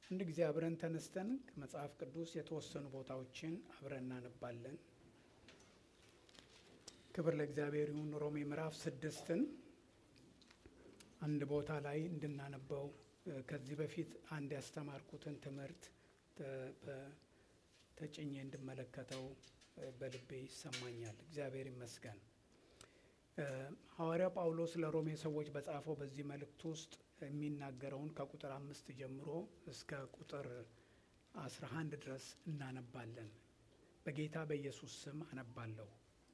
አንድ ጊዜ አብረን ተነስተን ከመጽሐፍ ቅዱስ የተወሰኑ ቦታዎችን አብረን እናነባለን። ክብር ለእግዚአብሔር ይሁን። ሮሜ ምዕራፍ ስድስትን አንድ ቦታ ላይ እንድናነበው ከዚህ በፊት አንድ ያስተማርኩትን ትምህርት ተጭኜ እንድመለከተው በልቤ ይሰማኛል። እግዚአብሔር ይመስገን። ሐዋርያው ጳውሎስ ለሮሜ ሰዎች በጻፈው በዚህ መልእክት ውስጥ የሚናገረውን ከቁጥር አምስት ጀምሮ እስከ ቁጥር አስራ አንድ ድረስ እናነባለን። በጌታ በኢየሱስ ስም አነባለሁ።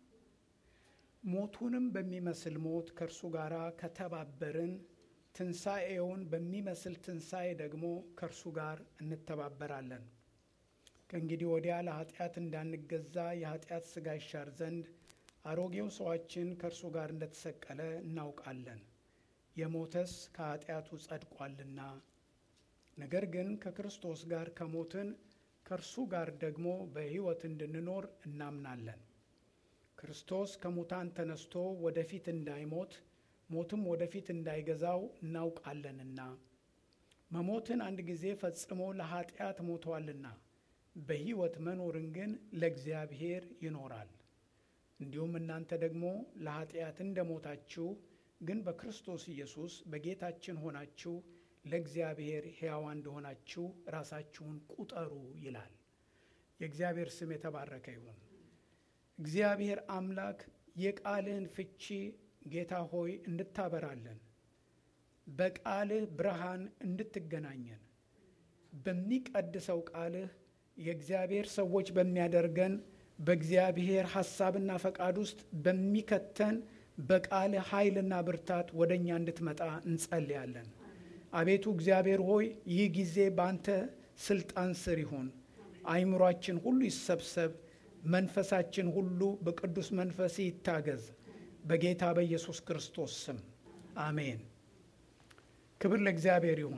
ሞቱንም በሚመስል ሞት ከእርሱ ጋር ከተባበርን ትንሣኤውን በሚመስል ትንሣኤ ደግሞ ከእርሱ ጋር እንተባበራለን። ከእንግዲህ ወዲያ ለኃጢአት እንዳንገዛ የኃጢአት ሥጋ ይሻር ዘንድ አሮጌው ሰዋችን ከእርሱ ጋር እንደተሰቀለ እናውቃለን። የሞተስ ከኃጢአቱ ጸድቋልና። ነገር ግን ከክርስቶስ ጋር ከሞትን ከእርሱ ጋር ደግሞ በሕይወት እንድንኖር እናምናለን። ክርስቶስ ከሙታን ተነስቶ ወደፊት እንዳይሞት ሞትም ወደፊት እንዳይገዛው እናውቃለንና መሞትን አንድ ጊዜ ፈጽሞ ለኃጢአት ሞቷልና በሕይወት መኖርን ግን ለእግዚአብሔር ይኖራል። እንዲሁም እናንተ ደግሞ ለኃጢአት እንደ ሞታችሁ ግን በክርስቶስ ኢየሱስ በጌታችን ሆናችሁ ለእግዚአብሔር ሕያዋ እንደሆናችሁ ራሳችሁን ቁጠሩ ይላል። የእግዚአብሔር ስም የተባረከ ይሁን። እግዚአብሔር አምላክ የቃልህን ፍቺ ጌታ ሆይ እንድታበራለን፣ በቃልህ ብርሃን እንድትገናኘን፣ በሚቀድሰው ቃልህ የእግዚአብሔር ሰዎች በሚያደርገን በእግዚአብሔር ሐሳብና ፈቃድ ውስጥ በሚከተን በቃልህ ኃይልና ብርታት ወደ እኛ እንድትመጣ እንጸልያለን። አቤቱ እግዚአብሔር ሆይ ይህ ጊዜ በአንተ ስልጣን ስር ይሁን። አይምሯችን ሁሉ ይሰብሰብ፣ መንፈሳችን ሁሉ በቅዱስ መንፈስ ይታገዝ። በጌታ በኢየሱስ ክርስቶስ ስም አሜን። ክብር ለእግዚአብሔር ይሁን።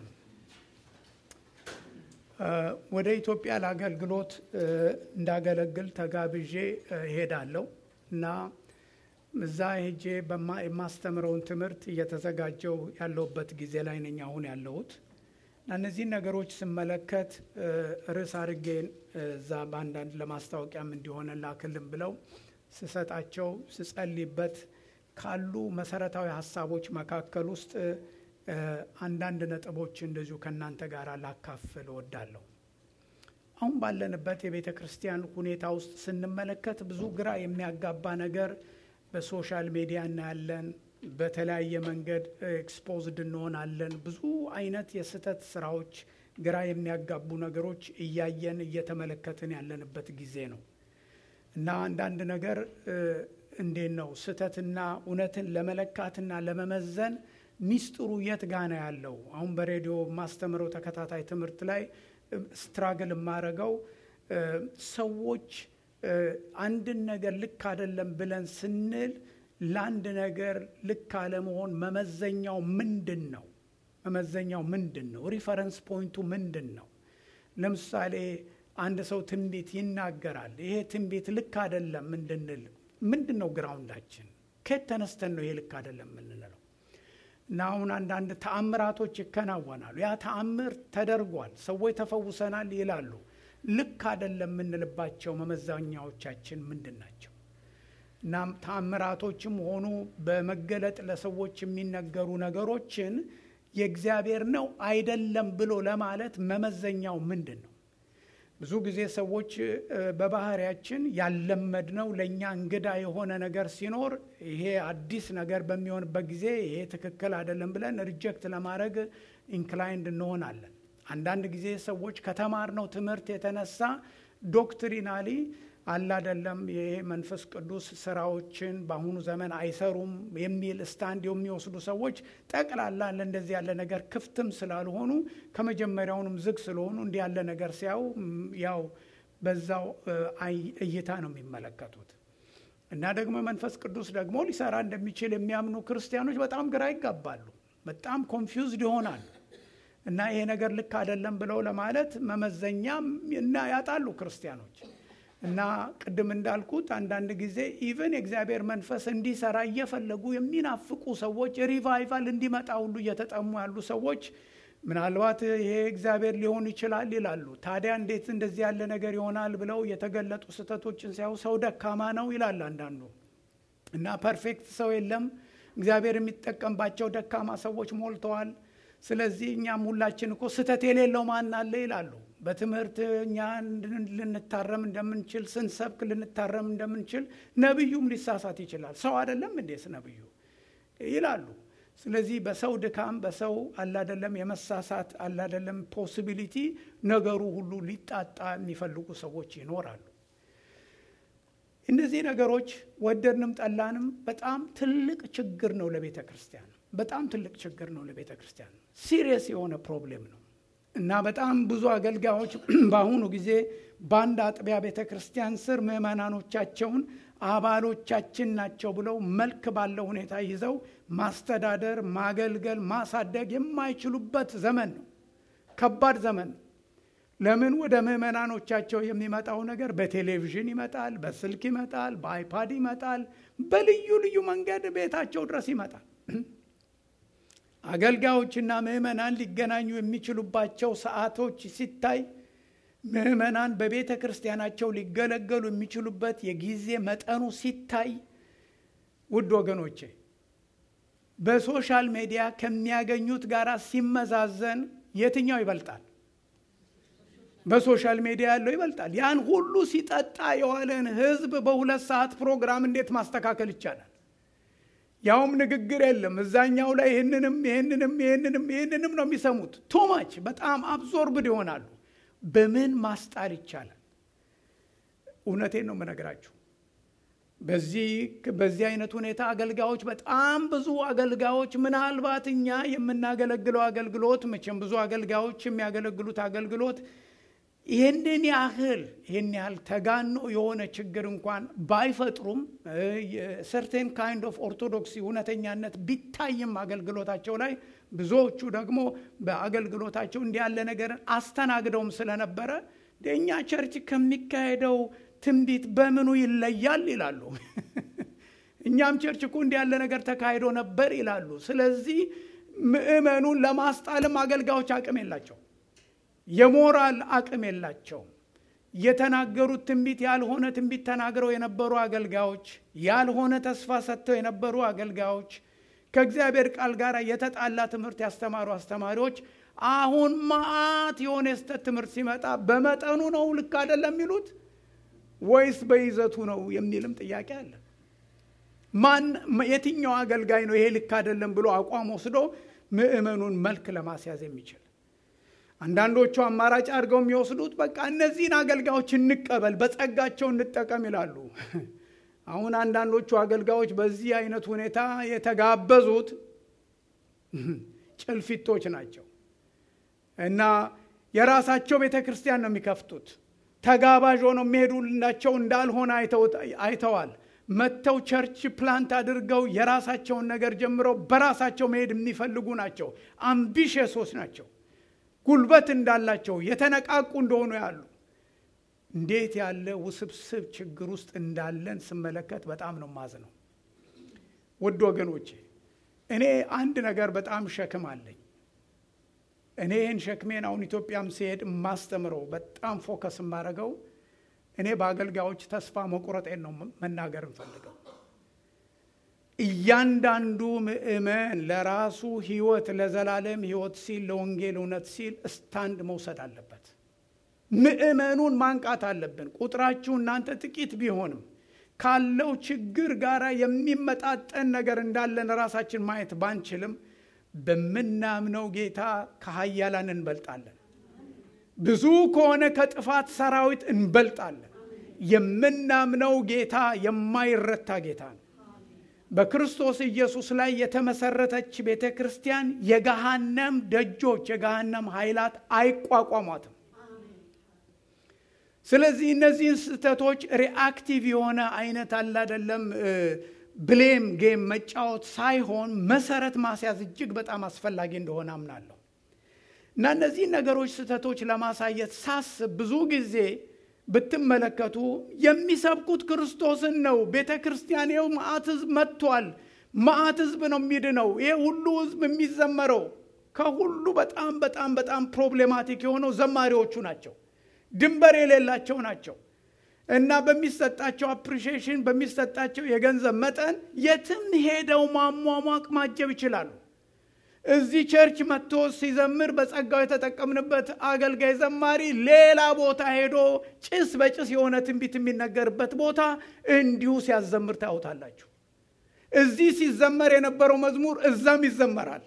ወደ ኢትዮጵያ ለአገልግሎት እንዳገለግል ተጋብዤ እሄዳለሁ እና እዛ ሄጄ የማስተምረውን ትምህርት እየተዘጋጀው ያለሁበት ጊዜ ላይ ነኝ አሁን ያለሁት እና እነዚህን ነገሮች ስመለከት ርዕስ አድርጌን እዛ በአንዳንድ ለማስታወቂያም እንዲሆነ ላክልም ብለው ስሰጣቸው ስጸልይበት ካሉ መሰረታዊ ሀሳቦች መካከል ውስጥ አንዳንድ ነጥቦች እንደዚሁ ከእናንተ ጋር ላካፍል እወዳለሁ። አሁን ባለንበት የቤተ ክርስቲያን ሁኔታ ውስጥ ስንመለከት ብዙ ግራ የሚያጋባ ነገር በሶሻል ሚዲያ እናያለን። በተለያየ መንገድ ኤክስፖዝድ እንሆናለን። ብዙ አይነት የስህተት ስራዎች፣ ግራ የሚያጋቡ ነገሮች እያየን እየተመለከትን ያለንበት ጊዜ ነው እና አንዳንድ ነገር እንዴት ነው ስህተትና እውነትን ለመለካትና ለመመዘን ሚስጥሩ የት ጋ ነው ያለው? አሁን በሬዲዮ የማስተምረው ተከታታይ ትምህርት ላይ ስትራግል የማረገው ሰዎች አንድን ነገር ልክ አይደለም ብለን ስንል ለአንድ ነገር ልክ አለመሆን መመዘኛው ምንድን ነው? መመዘኛው ምንድን ነው? ሪፈረንስ ፖይንቱ ምንድን ነው? ለምሳሌ አንድ ሰው ትንቢት ይናገራል። ይሄ ትንቢት ልክ አይደለም እንድንል ምንድን ነው ግራውንዳችን? ከየት ተነስተን ነው ይሄ ልክ አይደለም የምንለው? እና አሁን አንዳንድ ተአምራቶች ይከናወናሉ። ያ ተአምር ተደርጓል፣ ሰዎች ተፈውሰናል ይላሉ። ልክ አይደለም የምንልባቸው መመዘኛዎቻችን ምንድን ናቸው? እና ተአምራቶችም ሆኑ በመገለጥ ለሰዎች የሚነገሩ ነገሮችን የእግዚአብሔር ነው አይደለም ብሎ ለማለት መመዘኛው ምንድን ነው? ብዙ ጊዜ ሰዎች በባህሪያችን ያለመድነው ለእኛ እንግዳ የሆነ ነገር ሲኖር ይሄ አዲስ ነገር በሚሆንበት ጊዜ ይሄ ትክክል አይደለም ብለን ሪጀክት ለማድረግ ኢንክላይንድ እንሆናለን። አንዳንድ ጊዜ ሰዎች ከተማርነው ትምህርት የተነሳ ዶክትሪናሊ አላደለም ይሄ መንፈስ ቅዱስ ስራዎችን በአሁኑ ዘመን አይሰሩም የሚል ስታንድ የሚወስዱ ሰዎች ጠቅላላ ለእንደዚህ ያለ ነገር ክፍትም ስላልሆኑ ከመጀመሪያውንም ዝግ ስለሆኑ እንዲህ ያለ ነገር ሲያዩ ያው በዛው እይታ ነው የሚመለከቱት። እና ደግሞ መንፈስ ቅዱስ ደግሞ ሊሰራ እንደሚችል የሚያምኑ ክርስቲያኖች በጣም ግራ ይጋባሉ፣ በጣም ኮንፊውዝድ ይሆናሉ። እና ይሄ ነገር ልክ አይደለም ብለው ለማለት መመዘኛ እና ያጣሉ ክርስቲያኖች እና ቅድም እንዳልኩት አንዳንድ ጊዜ ኢቨን የእግዚአብሔር መንፈስ እንዲሰራ እየፈለጉ የሚናፍቁ ሰዎች ሪቫይቫል እንዲመጣ ሁሉ እየተጠሙ ያሉ ሰዎች ምናልባት ይሄ እግዚአብሔር ሊሆን ይችላል ይላሉ። ታዲያ እንዴት እንደዚህ ያለ ነገር ይሆናል ብለው የተገለጡ ስህተቶችን ሲያዩ ሰው ደካማ ነው ይላል አንዳንዱ እና ፐርፌክት ሰው የለም እግዚአብሔር የሚጠቀምባቸው ደካማ ሰዎች ሞልተዋል። ስለዚህ እኛም ሁላችን እኮ ስህተት የሌለው ማን አለ ይላሉ። በትምህርት እኛ ልንታረም እንደምንችል ስንሰብክ ልንታረም እንደምንችል ነቢዩም ሊሳሳት ይችላል። ሰው አይደለም እንዴስ ነቢዩ ይላሉ። ስለዚህ በሰው ድካም በሰው አላደለም የመሳሳት አላደለም ፖሲቢሊቲ ነገሩ ሁሉ ሊጣጣ የሚፈልጉ ሰዎች ይኖራሉ። እነዚህ ነገሮች ወደድንም ጠላንም በጣም ትልቅ ችግር ነው ለቤተ ክርስቲያን፣ በጣም ትልቅ ችግር ነው ለቤተ ክርስቲያን። ሲሪየስ የሆነ ፕሮብሌም ነው እና በጣም ብዙ አገልጋዮች በአሁኑ ጊዜ በአንድ አጥቢያ ቤተ ክርስቲያን ስር ምዕመናኖቻቸውን አባሎቻችን ናቸው ብለው መልክ ባለው ሁኔታ ይዘው ማስተዳደር፣ ማገልገል፣ ማሳደግ የማይችሉበት ዘመን ነው። ከባድ ዘመን ነው። ለምን ወደ ምዕመናኖቻቸው የሚመጣው ነገር በቴሌቪዥን ይመጣል፣ በስልክ ይመጣል፣ በአይፓድ ይመጣል፣ በልዩ ልዩ መንገድ ቤታቸው ድረስ ይመጣል። አገልጋዮችና ምዕመናን ሊገናኙ የሚችሉባቸው ሰዓቶች ሲታይ ምዕመናን በቤተ ክርስቲያናቸው ሊገለገሉ የሚችሉበት የጊዜ መጠኑ ሲታይ ውድ ወገኖቼ በሶሻል ሚዲያ ከሚያገኙት ጋር ሲመዛዘን የትኛው ይበልጣል? በሶሻል ሚዲያ ያለው ይበልጣል። ያን ሁሉ ሲጠጣ የዋለን ሕዝብ በሁለት ሰዓት ፕሮግራም እንዴት ማስተካከል ይቻላል? ያውም ንግግር የለም። እዛኛው ላይ ይህንንም ይህንንም ይህንንም ይህንንም ነው የሚሰሙት። ቶማች በጣም አብዞርብድ ይሆናሉ። በምን ማስጣል ይቻላል? እውነቴን ነው የምነግራችሁ። በዚህ በዚህ አይነት ሁኔታ አገልጋዮች በጣም ብዙ አገልጋዮች ምናልባት እኛ የምናገለግለው አገልግሎት መቼም ብዙ አገልጋዮች የሚያገለግሉት አገልግሎት ይህንን ያህል ይህን ያህል ተጋኖ የሆነ ችግር እንኳን ባይፈጥሩም ሰርቴን ካይንድ ኦፍ ኦርቶዶክሲ እውነተኛነት ቢታይም አገልግሎታቸው ላይ ብዙዎቹ ደግሞ በአገልግሎታቸው እንዲህ ያለ ነገርን አስተናግደውም ስለነበረ የእኛ ቸርች ከሚካሄደው ትንቢት በምኑ ይለያል ይላሉ። እኛም ቸርች እኮ እንዲህ ያለ ነገር ተካሂዶ ነበር ይላሉ። ስለዚህ ምዕመኑን ለማስጣልም አገልጋዮች አቅም የላቸው የሞራል አቅም የላቸውም። የተናገሩት ትንቢት ያልሆነ ትንቢት ተናግረው የነበሩ አገልጋዮች፣ ያልሆነ ተስፋ ሰጥተው የነበሩ አገልጋዮች፣ ከእግዚአብሔር ቃል ጋር የተጣላ ትምህርት ያስተማሩ አስተማሪዎች አሁን መዓት የሆነ የስተት ትምህርት ሲመጣ በመጠኑ ነው ልክ አይደለም የሚሉት ወይስ በይዘቱ ነው የሚልም ጥያቄ አለ። ማን የትኛው አገልጋይ ነው ይሄ ልክ አይደለም ብሎ አቋም ወስዶ ምዕመኑን መልክ ለማስያዝ የሚችል? አንዳንዶቹ አማራጭ አድርገው የሚወስዱት በቃ እነዚህን አገልጋዮች እንቀበል፣ በጸጋቸው እንጠቀም ይላሉ። አሁን አንዳንዶቹ አገልጋዮች በዚህ አይነት ሁኔታ የተጋበዙት ጭልፊቶች ናቸው እና የራሳቸው ቤተ ክርስቲያን ነው የሚከፍቱት። ተጋባዥ ሆነው የሚሄዱላቸው እንዳልሆነ አይተዋል። መጥተው ቸርች ፕላንት አድርገው የራሳቸውን ነገር ጀምረው በራሳቸው መሄድ የሚፈልጉ ናቸው። አምቢሽሶች ናቸው። ጉልበት እንዳላቸው የተነቃቁ እንደሆኑ ያሉ እንዴት ያለ ውስብስብ ችግር ውስጥ እንዳለን ስመለከት በጣም ነው ማዝነው። ውድ ወገኖቼ እኔ አንድ ነገር በጣም ሸክም አለኝ። እኔ ይህን ሸክሜን አሁን ኢትዮጵያም ሲሄድ የማስተምረው በጣም ፎከስ የማደርገው እኔ በአገልጋዮች ተስፋ መቁረጤን ነው መናገር እንፈልገው። እያንዳንዱ ምእመን ለራሱ ሕይወት ለዘላለም ሕይወት ሲል ለወንጌል እውነት ሲል ስታንድ መውሰድ አለበት። ምእመኑን ማንቃት አለብን። ቁጥራችሁ እናንተ ጥቂት ቢሆንም ካለው ችግር ጋር የሚመጣጠን ነገር እንዳለን ራሳችን ማየት ባንችልም በምናምነው ጌታ ከኃያላን እንበልጣለን። ብዙ ከሆነ ከጥፋት ሰራዊት እንበልጣለን። የምናምነው ጌታ የማይረታ ጌታ ነው። በክርስቶስ ኢየሱስ ላይ የተመሰረተች ቤተ ክርስቲያን የገሃነም ደጆች፣ የገሃነም ኃይላት አይቋቋሟትም። ስለዚህ እነዚህን ስህተቶች ሪአክቲቭ የሆነ አይነት አላደለም ብሌም ጌም መጫወት ሳይሆን መሰረት ማስያዝ እጅግ በጣም አስፈላጊ እንደሆነ አምናለሁ እና እነዚህን ነገሮች ስህተቶች ለማሳየት ሳስብ ብዙ ጊዜ ብትመለከቱ የሚሰብኩት ክርስቶስን ነው። ቤተ ክርስቲያን ይኸው መዓት ህዝብ መጥቷል። መዓት ህዝብ ነው የሚድነው። ይሄ ሁሉ ህዝብ የሚዘመረው ከሁሉ በጣም በጣም በጣም ፕሮብሌማቲክ የሆነው ዘማሪዎቹ ናቸው። ድንበር የሌላቸው ናቸው እና በሚሰጣቸው አፕሪሺዬሽን በሚሰጣቸው የገንዘብ መጠን የትም ሄደው ማሟሟቅ ማጀብ ይችላሉ። እዚህ ቸርች መጥቶ ሲዘምር በጸጋው የተጠቀምንበት አገልጋይ ዘማሪ ሌላ ቦታ ሄዶ ጭስ በጭስ የሆነ ትንቢት የሚነገርበት ቦታ እንዲሁ ሲያዘምር ታዩታላችሁ። እዚህ ሲዘመር የነበረው መዝሙር እዛም ይዘመራል።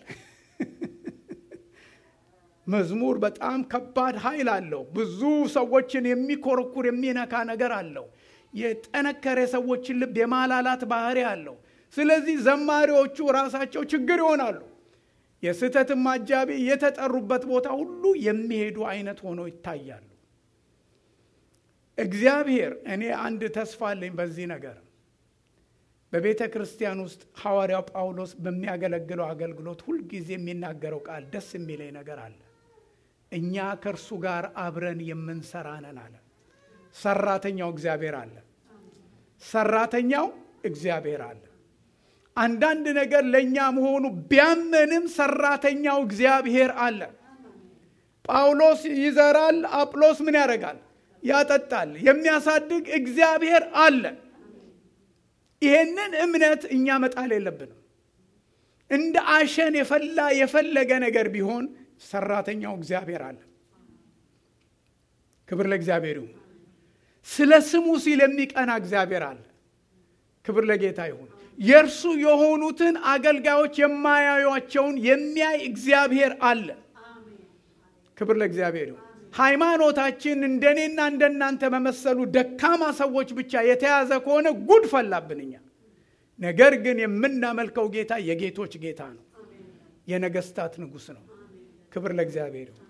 መዝሙር በጣም ከባድ ኃይል አለው። ብዙ ሰዎችን የሚኮረኩር የሚነካ ነገር አለው። የጠነከረ ሰዎችን ልብ የማላላት ባህሪ አለው። ስለዚህ ዘማሪዎቹ ራሳቸው ችግር ይሆናሉ። የስህተትም አጃቢ የተጠሩበት ቦታ ሁሉ የሚሄዱ አይነት ሆነው ይታያሉ። እግዚአብሔር እኔ አንድ ተስፋ አለኝ በዚህ ነገር በቤተ ክርስቲያን ውስጥ ሐዋርያው ጳውሎስ በሚያገለግለው አገልግሎት ሁልጊዜ የሚናገረው ቃል ደስ የሚለኝ ነገር አለ። እኛ ከእርሱ ጋር አብረን የምንሰራ ነን አለ። ሰራተኛው እግዚአብሔር አለ። ሰራተኛው እግዚአብሔር አለ። አንዳንድ ነገር ለእኛ መሆኑ ቢያመንም ሰራተኛው እግዚአብሔር አለ። ጳውሎስ ይዘራል፣ አጵሎስ ምን ያደርጋል? ያጠጣል። የሚያሳድግ እግዚአብሔር አለ። ይሄንን እምነት እኛ መጣል የለብንም። እንደ አሸን የፈላ የፈለገ ነገር ቢሆን ሰራተኛው እግዚአብሔር አለ። ክብር ለእግዚአብሔር ይሁን። ስለ ስሙ ሲል የሚቀና እግዚአብሔር አለ። ክብር ለጌታ ይሁን። የእርሱ የሆኑትን አገልጋዮች የማያዩቸውን የሚያይ እግዚአብሔር አለ። ክብር ለእግዚአብሔር ይሁን። ሃይማኖታችን እንደኔና እንደናንተ በመሰሉ ደካማ ሰዎች ብቻ የተያዘ ከሆነ ጉድ ፈላብን እኛ። ነገር ግን የምናመልከው ጌታ የጌቶች ጌታ ነው። የነገስታት ንጉሥ ነው። ክብር ለእግዚአብሔር ይሁን።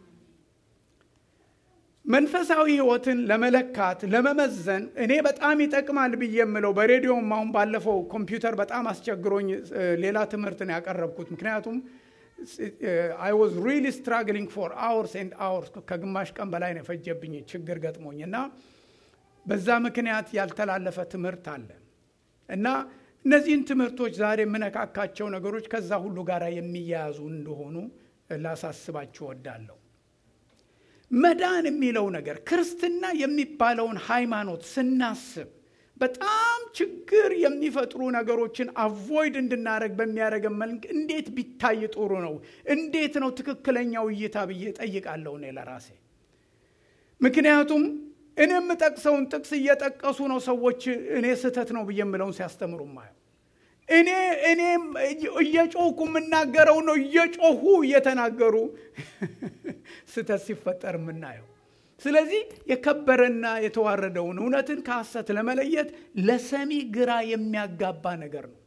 መንፈሳዊ ህይወትን ለመለካት ለመመዘን እኔ በጣም ይጠቅማል ብዬ የምለው በሬዲዮም አሁን ባለፈው ኮምፒውተር በጣም አስቸግሮኝ ሌላ ትምህርት ነው ያቀረብኩት። ምክንያቱም አይ ዋዝ ሪሊ ስትራግሊንግ ፎር አወርስ ኤንድ አወርስ ከግማሽ ቀን በላይ ነው የፈጀብኝ ችግር ገጥሞኝ እና በዛ ምክንያት ያልተላለፈ ትምህርት አለ እና እነዚህን ትምህርቶች ዛሬ የምነካካቸው ነገሮች ከዛ ሁሉ ጋር የሚያያዙ እንደሆኑ ላሳስባችሁ ወዳለሁ። መዳን የሚለው ነገር ክርስትና የሚባለውን ሃይማኖት ስናስብ በጣም ችግር የሚፈጥሩ ነገሮችን አቮይድ እንድናደረግ በሚያደረገን መልክ እንዴት ቢታይ ጥሩ ነው? እንዴት ነው ትክክለኛው እይታ ብዬ ጠይቃለሁ እኔ ለራሴ። ምክንያቱም እኔ የምጠቅሰውን ጥቅስ እየጠቀሱ ነው ሰዎች እኔ ስህተት ነው ብዬ የምለውን ሲያስተምሩ ማየው። እኔ እኔም እየጮሁ የምናገረው ነው እየጮሁ እየተናገሩ ስህተት ሲፈጠር የምናየው። ስለዚህ የከበረና የተዋረደውን እውነትን ከሐሰት ለመለየት ለሰሚ ግራ የሚያጋባ ነገር ነው።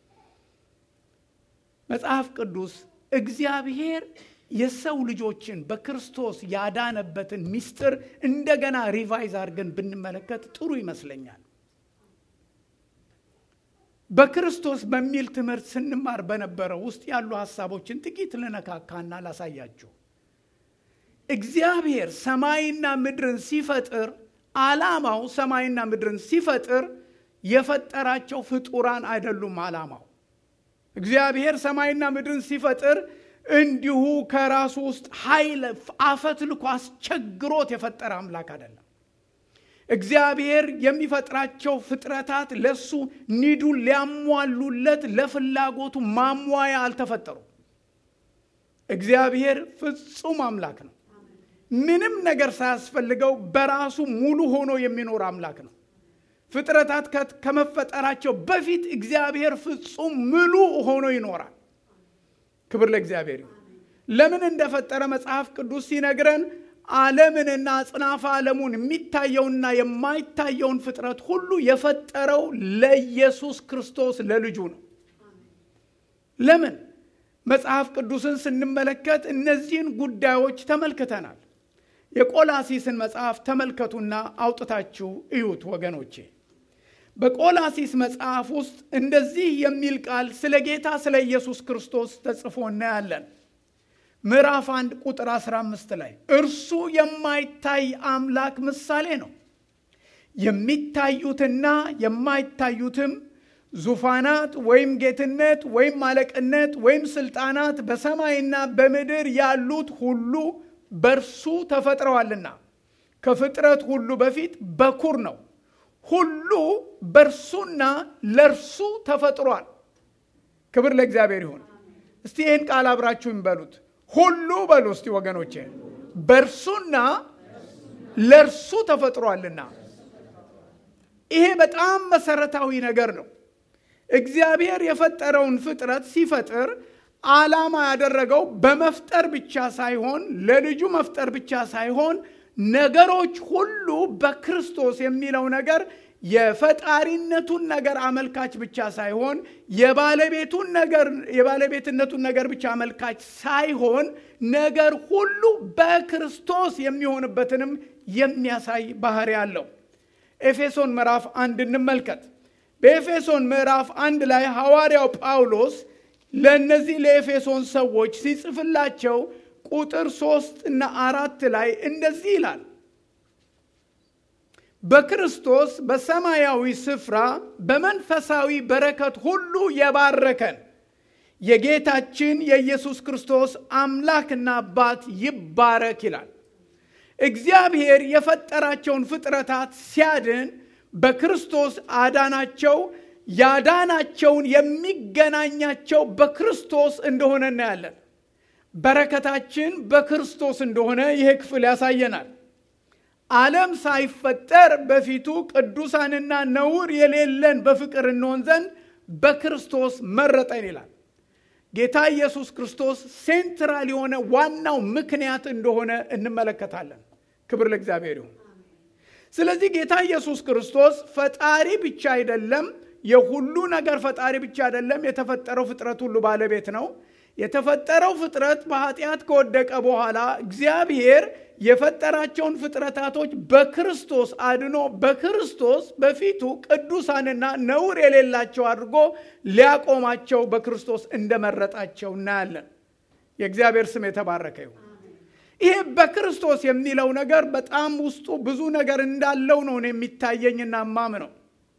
መጽሐፍ ቅዱስ እግዚአብሔር የሰው ልጆችን በክርስቶስ ያዳነበትን ምስጢር እንደገና ሪቫይዝ አድርገን ብንመለከት ጥሩ ይመስለኛል። በክርስቶስ በሚል ትምህርት ስንማር በነበረው ውስጥ ያሉ ሀሳቦችን ጥቂት ልነካካና ላሳያችሁ። እግዚአብሔር ሰማይና ምድርን ሲፈጥር ዓላማው ሰማይና ምድርን ሲፈጥር የፈጠራቸው ፍጡራን አይደሉም። ዓላማው እግዚአብሔር ሰማይና ምድርን ሲፈጥር እንዲሁ ከራሱ ውስጥ ኃይል አፈት ልኮ አስቸግሮት የፈጠረ አምላክ አይደለም። እግዚአብሔር የሚፈጥራቸው ፍጥረታት ለሱ ኒዱን ሊያሟሉለት ለፍላጎቱ ማሟያ አልተፈጠሩም። እግዚአብሔር ፍጹም አምላክ ነው። ምንም ነገር ሳያስፈልገው በራሱ ሙሉ ሆኖ የሚኖር አምላክ ነው። ፍጥረታት ከመፈጠራቸው በፊት እግዚአብሔር ፍጹም ምሉ ሆኖ ይኖራል። ክብር ለእግዚአብሔር ይሁን። ለምን እንደፈጠረ መጽሐፍ ቅዱስ ሲነግረን ዓለምንና አጽናፈ ዓለሙን የሚታየውና የማይታየውን ፍጥረት ሁሉ የፈጠረው ለኢየሱስ ክርስቶስ ለልጁ ነው። ለምን? መጽሐፍ ቅዱስን ስንመለከት እነዚህን ጉዳዮች ተመልክተናል። የቆላሲስን መጽሐፍ ተመልከቱና አውጥታችሁ እዩት ወገኖቼ። በቆላሲስ መጽሐፍ ውስጥ እንደዚህ የሚል ቃል ስለ ጌታ ስለ ኢየሱስ ክርስቶስ ተጽፎ እናያለን። ምዕራፍ አንድ ቁጥር 15 ላይ እርሱ የማይታይ አምላክ ምሳሌ ነው። የሚታዩትና የማይታዩትም ዙፋናት ወይም ጌትነት ወይም አለቅነት ወይም ስልጣናት በሰማይና በምድር ያሉት ሁሉ በእርሱ ተፈጥረዋልና ከፍጥረት ሁሉ በፊት በኩር ነው። ሁሉ በእርሱና ለእርሱ ተፈጥሯል። ክብር ለእግዚአብሔር ይሁን። እስቲ ይህን ቃል አብራችሁን በሉት። ሁሉ በሉ እስቲ ወገኖቼ፣ በእርሱና ለእርሱ ተፈጥሯልና። ይሄ በጣም መሰረታዊ ነገር ነው። እግዚአብሔር የፈጠረውን ፍጥረት ሲፈጥር ዓላማ ያደረገው በመፍጠር ብቻ ሳይሆን ለልጁ መፍጠር ብቻ ሳይሆን ነገሮች ሁሉ በክርስቶስ የሚለው ነገር የፈጣሪነቱን ነገር አመልካች ብቻ ሳይሆን የባለቤቱን ነገር የባለቤትነቱን ነገር ብቻ አመልካች ሳይሆን ነገር ሁሉ በክርስቶስ የሚሆንበትንም የሚያሳይ ባህሪ አለው። ኤፌሶን ምዕራፍ አንድ እንመልከት። በኤፌሶን ምዕራፍ አንድ ላይ ሐዋርያው ጳውሎስ ለእነዚህ ለኤፌሶን ሰዎች ሲጽፍላቸው ቁጥር ሶስት እና አራት ላይ እንደዚህ ይላል በክርስቶስ በሰማያዊ ስፍራ በመንፈሳዊ በረከት ሁሉ የባረከን የጌታችን የኢየሱስ ክርስቶስ አምላክና አባት ይባረክ ይላል። እግዚአብሔር የፈጠራቸውን ፍጥረታት ሲያድን በክርስቶስ አዳናቸው። ያዳናቸውን የሚገናኛቸው በክርስቶስ እንደሆነ እናያለን። በረከታችን በክርስቶስ እንደሆነ ይሄ ክፍል ያሳየናል። ዓለም ሳይፈጠር በፊቱ ቅዱሳንና ነውር የሌለን በፍቅር እንሆን ዘንድ በክርስቶስ መረጠን ይላል። ጌታ ኢየሱስ ክርስቶስ ሴንትራል የሆነ ዋናው ምክንያት እንደሆነ እንመለከታለን። ክብር ለእግዚአብሔር ይሁን። ስለዚህ ጌታ ኢየሱስ ክርስቶስ ፈጣሪ ብቻ አይደለም፣ የሁሉ ነገር ፈጣሪ ብቻ አይደለም። የተፈጠረው ፍጥረት ሁሉ ባለቤት ነው። የተፈጠረው ፍጥረት በኃጢአት ከወደቀ በኋላ እግዚአብሔር የፈጠራቸውን ፍጥረታቶች በክርስቶስ አድኖ በክርስቶስ በፊቱ ቅዱሳንና ነውር የሌላቸው አድርጎ ሊያቆማቸው በክርስቶስ እንደመረጣቸው እናያለን። የእግዚአብሔር ስም የተባረከ ይሁን። ይሄ በክርስቶስ የሚለው ነገር በጣም ውስጡ ብዙ ነገር እንዳለው ነው የሚታየኝና ማምነው።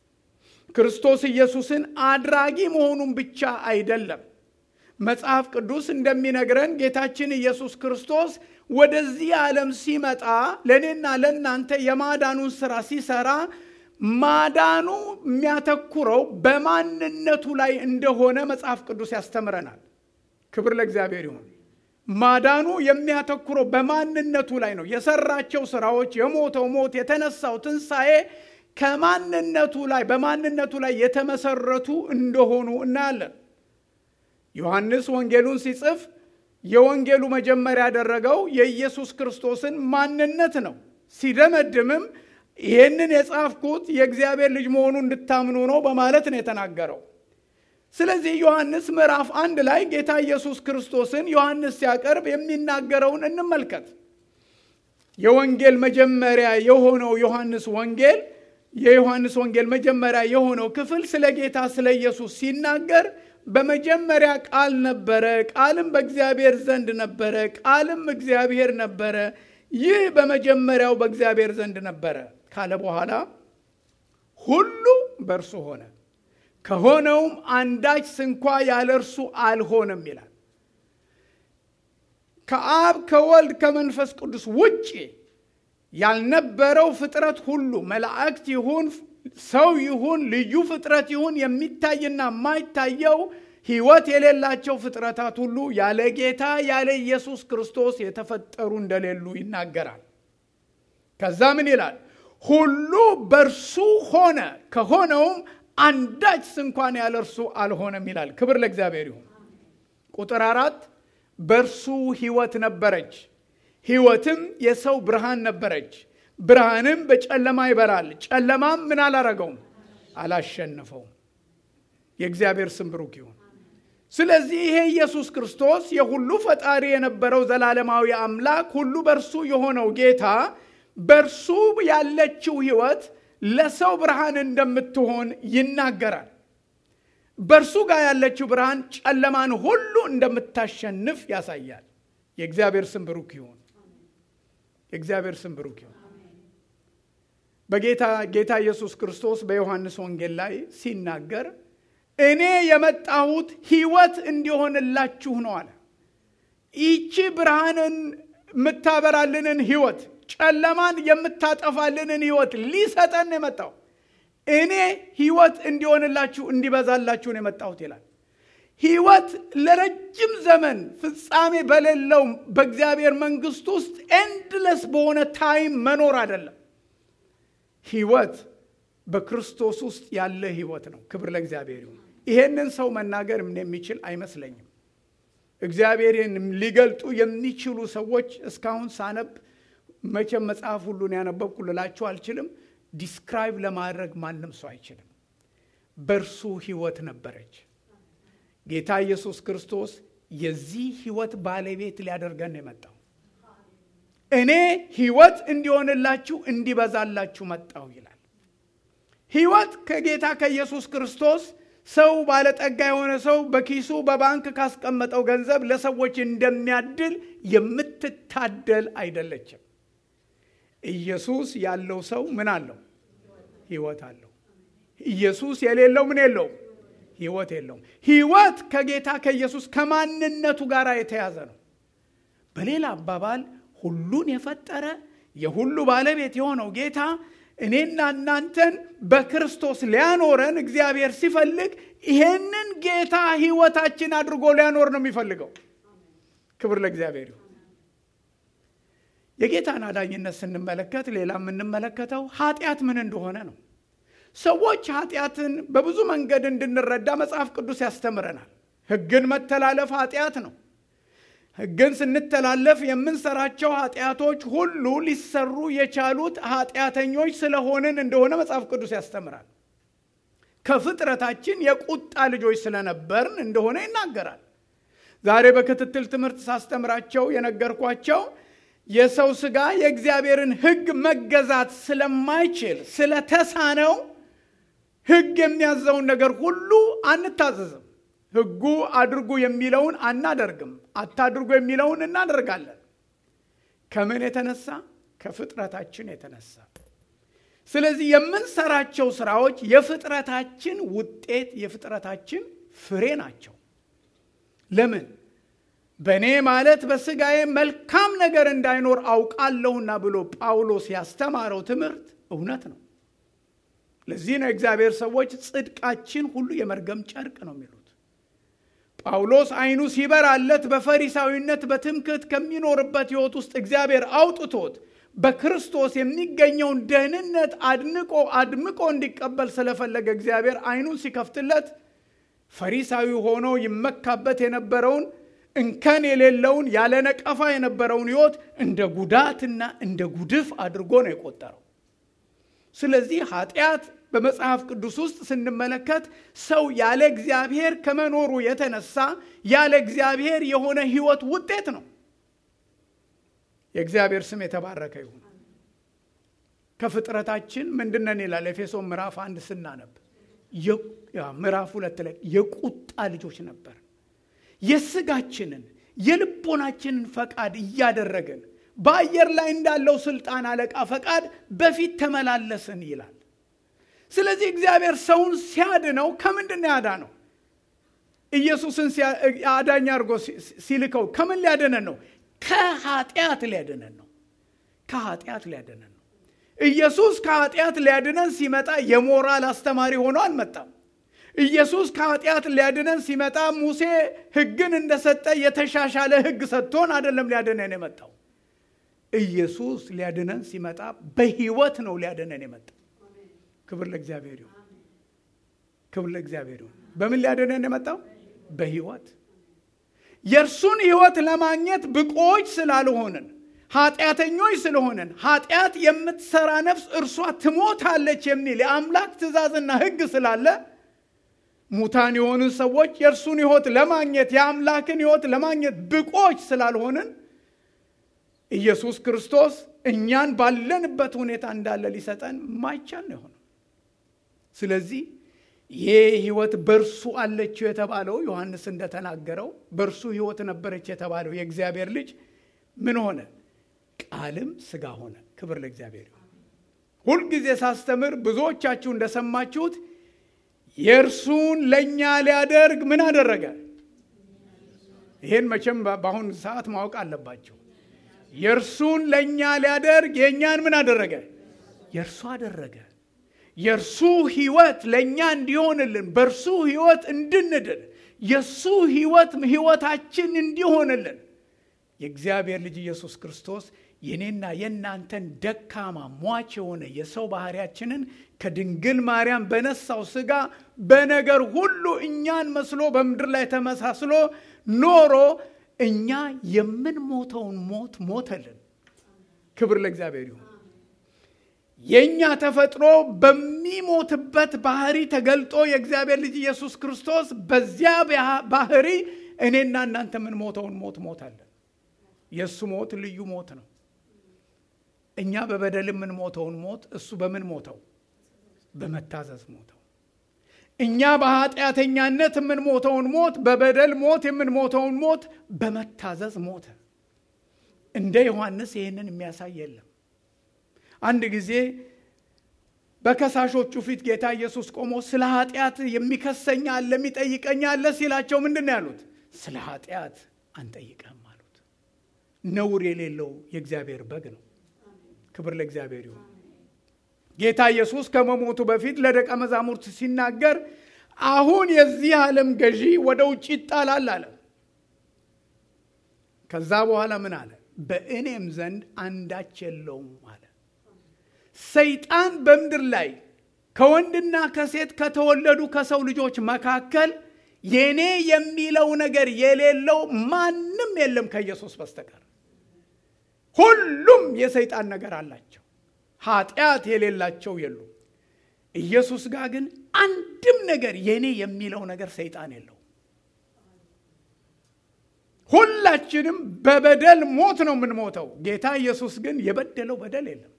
ክርስቶስ ኢየሱስን አድራጊ መሆኑን ብቻ አይደለም። መጽሐፍ ቅዱስ እንደሚነግረን ጌታችን ኢየሱስ ክርስቶስ ወደዚህ ዓለም ሲመጣ ለእኔና ለእናንተ የማዳኑን ስራ ሲሰራ ማዳኑ የሚያተኩረው በማንነቱ ላይ እንደሆነ መጽሐፍ ቅዱስ ያስተምረናል። ክብር ለእግዚአብሔር ይሁን። ማዳኑ የሚያተኩረው በማንነቱ ላይ ነው። የሰራቸው ስራዎች፣ የሞተው ሞት፣ የተነሳው ትንሣኤ ከማንነቱ ላይ በማንነቱ ላይ የተመሰረቱ እንደሆኑ እናያለን። ዮሐንስ ወንጌሉን ሲጽፍ የወንጌሉ መጀመሪያ ያደረገው የኢየሱስ ክርስቶስን ማንነት ነው። ሲደመድምም ይህንን የጻፍኩት የእግዚአብሔር ልጅ መሆኑ እንድታምኑ ነው በማለት ነው የተናገረው። ስለዚህ ዮሐንስ ምዕራፍ አንድ ላይ ጌታ ኢየሱስ ክርስቶስን ዮሐንስ ሲያቀርብ የሚናገረውን እንመልከት። የወንጌል መጀመሪያ የሆነው ዮሐንስ ወንጌል የዮሐንስ ወንጌል መጀመሪያ የሆነው ክፍል ስለ ጌታ ስለ ኢየሱስ ሲናገር በመጀመሪያ ቃል ነበረ፣ ቃልም በእግዚአብሔር ዘንድ ነበረ፣ ቃልም እግዚአብሔር ነበረ፣ ይህ በመጀመሪያው በእግዚአብሔር ዘንድ ነበረ ካለ በኋላ ሁሉ በእርሱ ሆነ፣ ከሆነውም አንዳች ስንኳ ያለ እርሱ አልሆነም ይላል። ከአብ ከወልድ ከመንፈስ ቅዱስ ውጭ ያልነበረው ፍጥረት ሁሉ መላእክት ይሁን ሰው ይሁን ልዩ ፍጥረት ይሁን የሚታይና የማይታየው ሕይወት የሌላቸው ፍጥረታት ሁሉ ያለ ጌታ ያለ ኢየሱስ ክርስቶስ የተፈጠሩ እንደሌሉ ይናገራል። ከዛ ምን ይላል? ሁሉ በእርሱ ሆነ፣ ከሆነውም አንዳች ስንኳን ያለ እርሱ አልሆነም ይላል። ክብር ለእግዚአብሔር ይሁን። ቁጥር አራት በእርሱ ሕይወት ነበረች፣ ሕይወትም የሰው ብርሃን ነበረች። ብርሃንም በጨለማ ይበራል፣ ጨለማም ምን አላረገውም? አላሸነፈውም። የእግዚአብሔር ስም ብሩክ ይሁን። ስለዚህ ይሄ ኢየሱስ ክርስቶስ የሁሉ ፈጣሪ የነበረው ዘላለማዊ አምላክ ሁሉ በእርሱ የሆነው ጌታ በእርሱ ያለችው ሕይወት ለሰው ብርሃን እንደምትሆን ይናገራል። በእርሱ ጋር ያለችው ብርሃን ጨለማን ሁሉ እንደምታሸንፍ ያሳያል። የእግዚአብሔር ስም ብሩክ ይሁን። የእግዚአብሔር ስም ብሩክ ይሁን። በጌታ ጌታ ኢየሱስ ክርስቶስ በዮሐንስ ወንጌል ላይ ሲናገር እኔ የመጣሁት ሕይወት እንዲሆንላችሁ ነው አለ። ይቺ ብርሃንን የምታበራልንን ሕይወት፣ ጨለማን የምታጠፋልንን ሕይወት ሊሰጠን የመጣው እኔ ሕይወት እንዲሆንላችሁ እንዲበዛላችሁ ነው የመጣሁት ይላል። ሕይወት ለረጅም ዘመን ፍጻሜ በሌለው በእግዚአብሔር መንግሥት ውስጥ ኤንድለስ በሆነ ታይም መኖር አይደለም። ሕይወት በክርስቶስ ውስጥ ያለ ሕይወት ነው። ክብር ለእግዚአብሔር ይሁን። ይሄንን ሰው መናገር የሚችል አይመስለኝም። እግዚአብሔርን ሊገልጡ የሚችሉ ሰዎች እስካሁን ሳነብ መቼም መጽሐፍ ሁሉን ያነበብኩ ልላችሁ አልችልም። ዲስክራይብ ለማድረግ ማንም ሰው አይችልም። በእርሱ ሕይወት ነበረች። ጌታ ኢየሱስ ክርስቶስ የዚህ ሕይወት ባለቤት ሊያደርገን ነው የመጣው። እኔ ሕይወት እንዲሆንላችሁ እንዲበዛላችሁ መጣሁ ይላል። ሕይወት ከጌታ ከኢየሱስ ክርስቶስ ሰው ባለጠጋ የሆነ ሰው በኪሱ በባንክ ካስቀመጠው ገንዘብ ለሰዎች እንደሚያድል የምትታደል አይደለችም። ኢየሱስ ያለው ሰው ምን አለው? ሕይወት አለው። ኢየሱስ የሌለው ምን የለውም? ሕይወት የለውም። ሕይወት ከጌታ ከኢየሱስ ከማንነቱ ጋር የተያዘ ነው። በሌላ አባባል ሁሉን የፈጠረ የሁሉ ባለቤት የሆነው ጌታ እኔና እናንተን በክርስቶስ ሊያኖረን እግዚአብሔር ሲፈልግ ይሄንን ጌታ ሕይወታችን አድርጎ ሊያኖር ነው የሚፈልገው። ክብር ለእግዚአብሔር ይሁን። የጌታን አዳኝነት ስንመለከት ሌላ የምንመለከተው ኃጢአት ምን እንደሆነ ነው። ሰዎች ኃጢአትን በብዙ መንገድ እንድንረዳ መጽሐፍ ቅዱስ ያስተምረናል። ሕግን መተላለፍ ኃጢአት ነው። ሕግን ስንተላለፍ የምንሰራቸው ኃጢአቶች ሁሉ ሊሰሩ የቻሉት ኃጢአተኞች ስለሆንን እንደሆነ መጽሐፍ ቅዱስ ያስተምራል። ከፍጥረታችን የቁጣ ልጆች ስለነበርን እንደሆነ ይናገራል። ዛሬ በክትትል ትምህርት ሳስተምራቸው የነገርኳቸው የሰው ሥጋ የእግዚአብሔርን ሕግ መገዛት ስለማይችል ስለተሳነው ሕግ የሚያዘውን ነገር ሁሉ አንታዘዝም። ሕጉ አድርጉ የሚለውን አናደርግም። አታድርጉ የሚለውን እናደርጋለን። ከምን የተነሳ? ከፍጥረታችን የተነሳ። ስለዚህ የምንሰራቸው ስራዎች የፍጥረታችን ውጤት፣ የፍጥረታችን ፍሬ ናቸው። ለምን? በእኔ ማለት በሥጋዬ መልካም ነገር እንዳይኖር አውቃለሁና ብሎ ጳውሎስ ያስተማረው ትምህርት እውነት ነው። ለዚህ ነው የእግዚአብሔር ሰዎች ጽድቃችን ሁሉ የመርገም ጨርቅ ነው የሚሉት። ጳውሎስ ዓይኑ ሲበራለት በፈሪሳዊነት በትምክህት ከሚኖርበት ሕይወት ውስጥ እግዚአብሔር አውጥቶት በክርስቶስ የሚገኘውን ደህንነት አድንቆ አድምቆ እንዲቀበል ስለፈለገ እግዚአብሔር ዓይኑን ሲከፍትለት ፈሪሳዊ ሆኖ ይመካበት የነበረውን እንከን የሌለውን ያለ ነቀፋ የነበረውን ሕይወት እንደ ጉዳትና እንደ ጉድፍ አድርጎ ነው የቆጠረው። ስለዚህ ኃጢአት በመጽሐፍ ቅዱስ ውስጥ ስንመለከት ሰው ያለ እግዚአብሔር ከመኖሩ የተነሳ ያለ እግዚአብሔር የሆነ ሕይወት ውጤት ነው። የእግዚአብሔር ስም የተባረከ ይሁን። ከፍጥረታችን ምንድነን ይላል ኤፌሶን ምዕራፍ አንድ ስናነብ ምዕራፍ ሁለት ላይ የቁጣ ልጆች ነበር። የስጋችንን የልቦናችንን ፈቃድ እያደረግን በአየር ላይ እንዳለው ስልጣን አለቃ ፈቃድ በፊት ተመላለስን ይላል። ስለዚህ እግዚአብሔር ሰውን ሲያድነው ከምንድን ነው ያዳነው? ኢየሱስን አዳኝ አድርጎ ሲልከው ከምን ሊያድነን ነው? ከኃጢአት ሊያድነን ነው። ከኃጢአት ሊያድነን ነው። ኢየሱስ ከኃጢአት ሊያድነን ሲመጣ የሞራል አስተማሪ ሆኖ አልመጣም። ኢየሱስ ከኃጢአት ሊያድነን ሲመጣ ሙሴ ሕግን እንደሰጠ የተሻሻለ ሕግ ሰጥቶን አይደለም ሊያድነን የመጣው። ኢየሱስ ሊያድነን ሲመጣ በሕይወት ነው ሊያድነን የመጣው። ክብር ለእግዚአብሔር ይሁን። ክብር ለእግዚአብሔር ይሁን። በምን ሊያድነን የመጣው? በሕይወት የእርሱን ሕይወት ለማግኘት ብቆች ስላልሆንን ኃጢአተኞች ስለሆንን ኃጢአት የምትሰራ ነፍስ እርሷ ትሞታለች የሚል የአምላክ ትእዛዝና ሕግ ስላለ ሙታን የሆኑ ሰዎች የእርሱን ሕይወት ለማግኘት የአምላክን ሕይወት ለማግኘት ብቆች ስላልሆንን ኢየሱስ ክርስቶስ እኛን ባለንበት ሁኔታ እንዳለ ሊሰጠን ማይቻል ነው የሆነው። ስለዚህ ይህ ሕይወት በእርሱ አለችው የተባለው ዮሐንስ እንደተናገረው በእርሱ ሕይወት ነበረች የተባለው የእግዚአብሔር ልጅ ምን ሆነ? ቃልም ሥጋ ሆነ። ክብር ለእግዚአብሔር። ሁልጊዜ ሳስተምር ብዙዎቻችሁ እንደሰማችሁት የእርሱን ለእኛ ሊያደርግ ምን አደረገ? ይህን መቼም በአሁኑ ሰዓት ማወቅ አለባቸው። የእርሱን ለእኛ ሊያደርግ የእኛን ምን አደረገ? የእርሱ አደረገ። የእርሱ ህይወት ለእኛ እንዲሆንልን በእርሱ ህይወት እንድንድን የእሱ ህይወት ህይወታችን እንዲሆንልን የእግዚአብሔር ልጅ ኢየሱስ ክርስቶስ የኔና የእናንተን ደካማ ሟች የሆነ የሰው ባህሪያችንን ከድንግል ማርያም በነሳው ስጋ በነገር ሁሉ እኛን መስሎ በምድር ላይ ተመሳስሎ ኖሮ እኛ የምንሞተውን ሞት ሞተልን። ክብር ለእግዚአብሔር ይሁን። የእኛ ተፈጥሮ በሚሞትበት ባህሪ ተገልጦ የእግዚአብሔር ልጅ ኢየሱስ ክርስቶስ በዚያ ባህሪ እኔና እናንተ የምንሞተውን ሞት ሞታለን። የእሱ ሞት ልዩ ሞት ነው። እኛ በበደል የምንሞተውን ሞት እሱ በምን ሞተው? በመታዘዝ ሞተው። እኛ በኃጢአተኛነት የምንሞተውን ሞት በበደል ሞት የምንሞተውን ሞት በመታዘዝ ሞተ። እንደ ዮሐንስ ይህንን የሚያሳይ የለም። አንድ ጊዜ በከሳሾቹ ፊት ጌታ ኢየሱስ ቆሞ ስለ ኃጢአት የሚከሰኝ አለ የሚጠይቀኝ አለ ሲላቸው ምንድን ነው ያሉት? ስለ ኃጢአት አንጠይቀህም አሉት። ነውር የሌለው የእግዚአብሔር በግ ነው። ክብር ለእግዚአብሔር ይሁን። ጌታ ኢየሱስ ከመሞቱ በፊት ለደቀ መዛሙርት ሲናገር አሁን የዚህ ዓለም ገዢ ወደ ውጭ ይጣላል አለ። ከዛ በኋላ ምን አለ? በእኔም ዘንድ አንዳች የለውም አለ። ሰይጣን በምድር ላይ ከወንድና ከሴት ከተወለዱ ከሰው ልጆች መካከል የኔ የሚለው ነገር የሌለው ማንም የለም ከኢየሱስ በስተቀር። ሁሉም የሰይጣን ነገር አላቸው። ኃጢአት የሌላቸው የሉም። ኢየሱስ ጋር ግን አንድም ነገር የኔ የሚለው ነገር ሰይጣን የለው። ሁላችንም በበደል ሞት ነው የምንሞተው። ጌታ ኢየሱስ ግን የበደለው በደል የለም።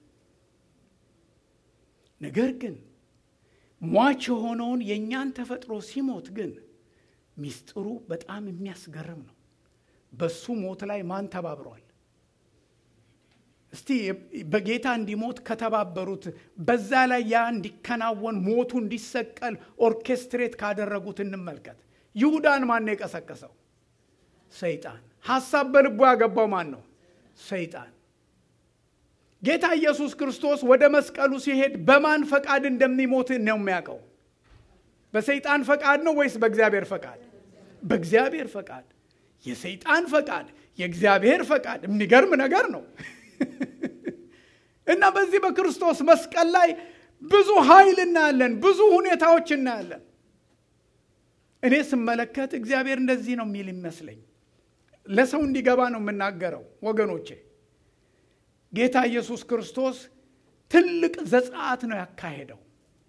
ነገር ግን ሟች የሆነውን የእኛን ተፈጥሮ ሲሞት ግን ሚስጥሩ በጣም የሚያስገርም ነው። በሱ ሞት ላይ ማን ተባብሯል? እስቲ በጌታ እንዲሞት ከተባበሩት በዛ ላይ ያ እንዲከናወን ሞቱ እንዲሰቀል ኦርኬስትሬት ካደረጉት እንመልከት። ይሁዳን ማን ነው የቀሰቀሰው? ሰይጣን። ሐሳብ በልቡ ያገባው ማን ነው? ሰይጣን። ጌታ ኢየሱስ ክርስቶስ ወደ መስቀሉ ሲሄድ በማን ፈቃድ እንደሚሞት ነው የሚያውቀው? በሰይጣን ፈቃድ ነው ወይስ በእግዚአብሔር ፈቃድ? በእግዚአብሔር ፈቃድ። የሰይጣን ፈቃድ፣ የእግዚአብሔር ፈቃድ የሚገርም ነገር ነው። እና በዚህ በክርስቶስ መስቀል ላይ ብዙ ኃይል እናያለን፣ ብዙ ሁኔታዎች እናያለን። እኔ ስመለከት እግዚአብሔር እንደዚህ ነው የሚል ይመስለኝ። ለሰው እንዲገባ ነው የምናገረው ወገኖቼ። ጌታ ኢየሱስ ክርስቶስ ትልቅ ዘጸአት ነው ያካሄደው።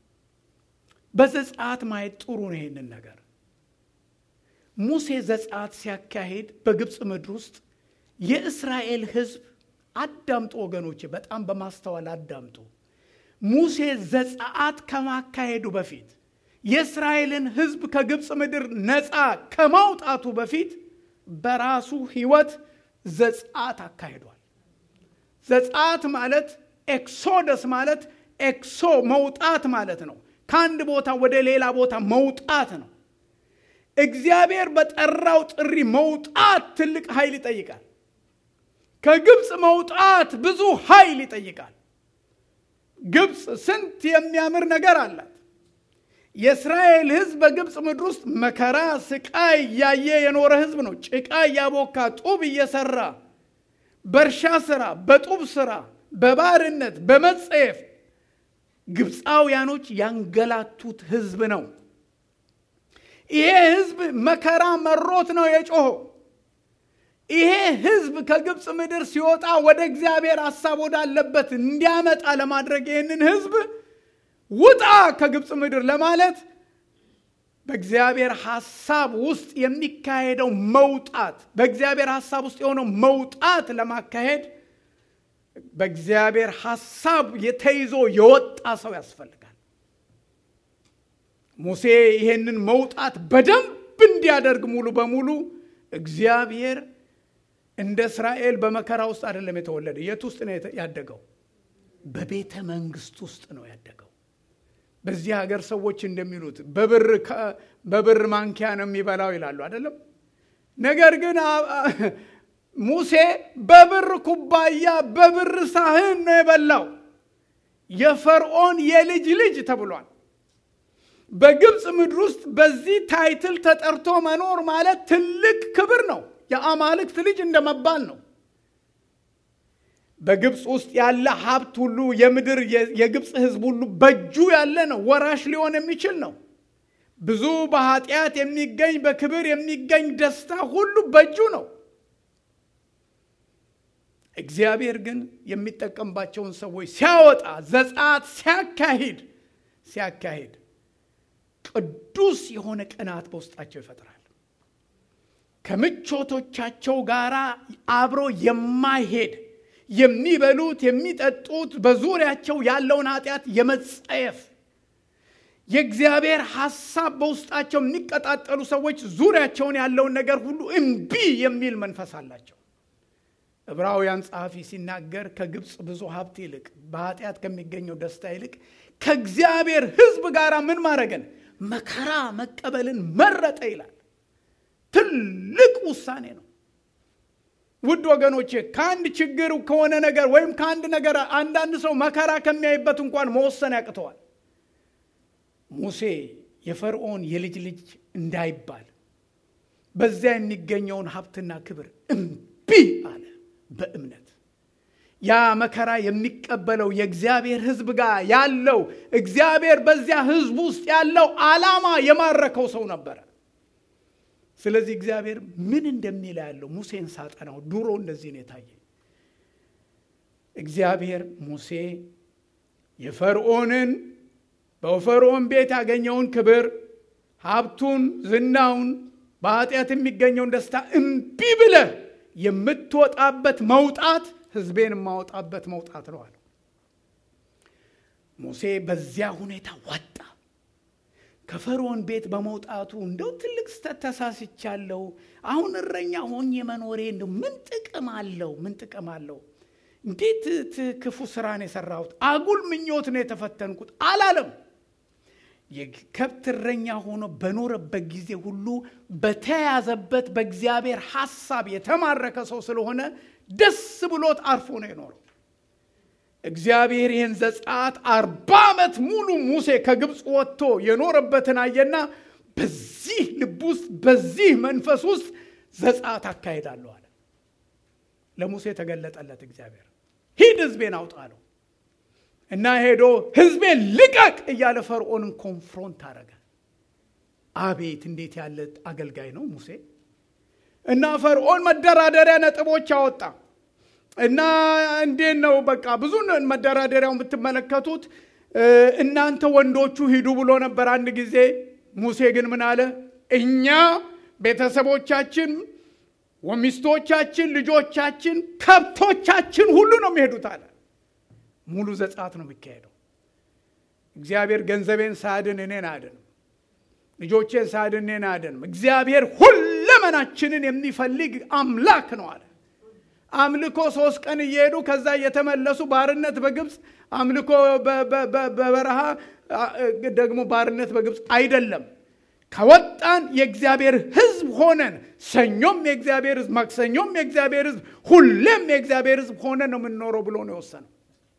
በዘጸአት ማየት ጥሩ ነው ይሄንን ነገር። ሙሴ ዘጸአት ሲያካሄድ በግብፅ ምድር ውስጥ የእስራኤል ሕዝብ አዳምጡ ወገኖቼ፣ በጣም በማስተዋል አዳምጡ። ሙሴ ዘጸአት ከማካሄዱ በፊት የእስራኤልን ሕዝብ ከግብፅ ምድር ነፃ ከማውጣቱ በፊት በራሱ ሕይወት ዘጸአት አካሂዷል። ዘጸአት ማለት ኤክሶደስ ማለት ኤክሶ መውጣት ማለት ነው። ከአንድ ቦታ ወደ ሌላ ቦታ መውጣት ነው። እግዚአብሔር በጠራው ጥሪ መውጣት ትልቅ ኃይል ይጠይቃል። ከግብፅ መውጣት ብዙ ኃይል ይጠይቃል። ግብፅ ስንት የሚያምር ነገር አላት። የእስራኤል ሕዝብ በግብፅ ምድር ውስጥ መከራ፣ ስቃይ እያየ የኖረ ሕዝብ ነው። ጭቃ እያቦካ ጡብ እየሰራ በእርሻ ስራ፣ በጡብ ስራ፣ በባርነት በመጸየፍ ግብፃውያኖች ያንገላቱት ሕዝብ ነው። ይሄ ሕዝብ መከራ መሮት ነው የጮኸው። ይሄ ሕዝብ ከግብፅ ምድር ሲወጣ ወደ እግዚአብሔር ሐሳብ ወዳለበት እንዲያመጣ ለማድረግ ይህንን ሕዝብ ውጣ ከግብፅ ምድር ለማለት በእግዚአብሔር ሐሳብ ውስጥ የሚካሄደው መውጣት በእግዚአብሔር ሐሳብ ውስጥ የሆነው መውጣት ለማካሄድ በእግዚአብሔር ሐሳብ የተይዞ የወጣ ሰው ያስፈልጋል። ሙሴ ይሄንን መውጣት በደንብ እንዲያደርግ ሙሉ በሙሉ እግዚአብሔር እንደ እስራኤል በመከራ ውስጥ አይደለም የተወለደ። የት ውስጥ ነው ያደገው? በቤተ መንግስት ውስጥ ነው ያደገው። በዚህ ሀገር ሰዎች እንደሚሉት በብር ማንኪያ ነው የሚበላው ይላሉ አይደለም። ነገር ግን ሙሴ በብር ኩባያ በብር ሳህን ነው የበላው። የፈርዖን የልጅ ልጅ ተብሏል። በግብፅ ምድር ውስጥ በዚህ ታይትል ተጠርቶ መኖር ማለት ትልቅ ክብር ነው። የአማልክት ልጅ እንደመባል ነው። በግብፅ ውስጥ ያለ ሀብት ሁሉ የምድር የግብፅ ሕዝብ ሁሉ በእጁ ያለ ነው። ወራሽ ሊሆን የሚችል ነው። ብዙ በኃጢአት የሚገኝ በክብር የሚገኝ ደስታ ሁሉ በእጁ ነው። እግዚአብሔር ግን የሚጠቀምባቸውን ሰዎች ሲያወጣ ዘጸአት ሲያካሂድ ሲያካሂድ ቅዱስ የሆነ ቅናት በውስጣቸው ይፈጥራል። ከምቾቶቻቸው ጋር አብሮ የማይሄድ የሚበሉት የሚጠጡት በዙሪያቸው ያለውን ኃጢአት የመጸየፍ የእግዚአብሔር ሐሳብ በውስጣቸው የሚቀጣጠሉ ሰዎች ዙሪያቸውን ያለውን ነገር ሁሉ እምቢ የሚል መንፈስ አላቸው። ዕብራውያን ጸሐፊ ሲናገር ከግብፅ ብዙ ሀብት ይልቅ በኃጢአት ከሚገኘው ደስታ ይልቅ ከእግዚአብሔር ሕዝብ ጋር ምን ማድረግን መከራ መቀበልን መረጠ ይላል። ትልቅ ውሳኔ ነው። ውድ ወገኖቼ ከአንድ ችግር ከሆነ ነገር ወይም ከአንድ ነገር አንዳንድ ሰው መከራ ከሚያይበት እንኳን መወሰን ያቅተዋል። ሙሴ የፈርዖን የልጅ ልጅ እንዳይባል በዚያ የሚገኘውን ሀብትና ክብር እምቢ አለ በእምነት ያ መከራ የሚቀበለው የእግዚአብሔር ሕዝብ ጋር ያለው እግዚአብሔር በዚያ ሕዝብ ውስጥ ያለው ዓላማ የማረከው ሰው ነበረ። ስለዚህ እግዚአብሔር ምን እንደሚል ያለው ሙሴን ሳጠናው ድሮ እንደዚህ ነው የታየ። እግዚአብሔር ሙሴ የፈርዖንን በፈርዖን ቤት ያገኘውን ክብር፣ ሀብቱን፣ ዝናውን፣ በኃጢአት የሚገኘውን ደስታ እምቢ ብለህ የምትወጣበት መውጣት ህዝቤን የማወጣበት መውጣት ነው አለው። ሙሴ በዚያ ሁኔታ ወጣ። ከፈርዖን ቤት በመውጣቱ እንደው ትልቅ ስተት ተሳስቻለሁ፣ አሁን እረኛ ሆኜ መኖሬ እንደው ምን ጥቅም አለው? ምን ጥቅም አለው? እንዴት ክፉ ስራን የሰራሁት አጉል ምኞት ነው የተፈተንኩት አላለም። የከብት እረኛ ሆኖ በኖረበት ጊዜ ሁሉ በተያዘበት በእግዚአብሔር ሐሳብ የተማረከ ሰው ስለሆነ ደስ ብሎት አርፎ ነው የኖረው። እግዚአብሔር ይህን ዘጸአት አርባ ዓመት ሙሉ ሙሴ ከግብፅ ወጥቶ የኖረበትን አየና በዚህ ልብ ውስጥ በዚህ መንፈስ ውስጥ ዘጸአት አካሄዳለሁ አለ። ለሙሴ ተገለጠለት እግዚአብሔር ሂድ ህዝቤን አውጣ አለው እና ሄዶ ህዝቤን ልቀቅ እያለ ፈርዖንን ኮንፍሮንት አረገ። አቤት እንዴት ያለ አገልጋይ ነው ሙሴ! እና ፈርዖን መደራደሪያ ነጥቦች አወጣ እና እንዴት ነው በቃ ብዙ መደራደሪያውን ብትመለከቱት እናንተ ወንዶቹ ሂዱ ብሎ ነበር አንድ ጊዜ። ሙሴ ግን ምን አለ? እኛ ቤተሰቦቻችን፣ ሚስቶቻችን፣ ልጆቻችን፣ ከብቶቻችን ሁሉ ነው የሚሄዱት አለ። ሙሉ ዘጸአት ነው የሚካሄደው። እግዚአብሔር ገንዘቤን ሳያድን እኔን አያድንም። ልጆቼን ሳያድን እኔን አያድንም። እግዚአብሔር ሁለመናችንን የሚፈልግ አምላክ ነው አለ። አምልኮ ሶስት ቀን እየሄዱ ከዛ እየተመለሱ ባርነት በግብፅ አምልኮ በበረሃ ደግሞ ባርነት በግብፅ አይደለም። ከወጣን የእግዚአብሔር ሕዝብ ሆነን ሰኞም የእግዚአብሔር ሕዝብ፣ ማክሰኞም የእግዚአብሔር ሕዝብ፣ ሁሌም የእግዚአብሔር ሕዝብ ሆነን ነው የምንኖረው ብሎ ነው የወሰነው።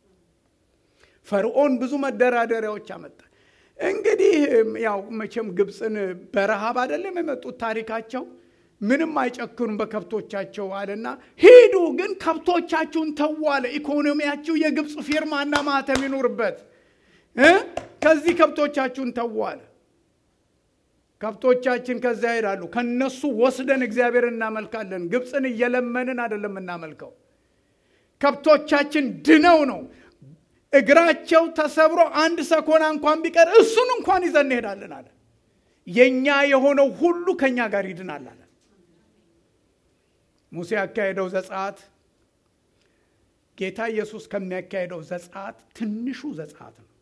ፈርዖን ብዙ መደራደሪያዎች አመጣ። እንግዲህ ያው መቼም ግብፅን በረሃብ አይደለም የመጡት ታሪካቸው ምንም አይጨክኑም በከብቶቻቸው አለና ሂዱ፣ ግን ከብቶቻችሁን ተዉ አለ። ኢኮኖሚያችሁ የግብፅ ፊርማና ማህተም ይኑርበት፣ ከዚህ ከብቶቻችሁን ተዉ አለ። ከብቶቻችን ከዚያ ይሄዳሉ። ከነሱ ወስደን እግዚአብሔር እናመልካለን። ግብፅን እየለመንን አይደለም እናመልከው። ከብቶቻችን ድነው ነው እግራቸው ተሰብሮ አንድ ሰኮና እንኳን ቢቀር እሱን እንኳን ይዘን እንሄዳለን አለ። የእኛ የሆነው ሁሉ ከእኛ ጋር ይድናል አለ። ሙሴ ያካሄደው ዘጸአት ጌታ ኢየሱስ ከሚያካሄደው ዘጸአት ትንሹ ዘጸአት ነው።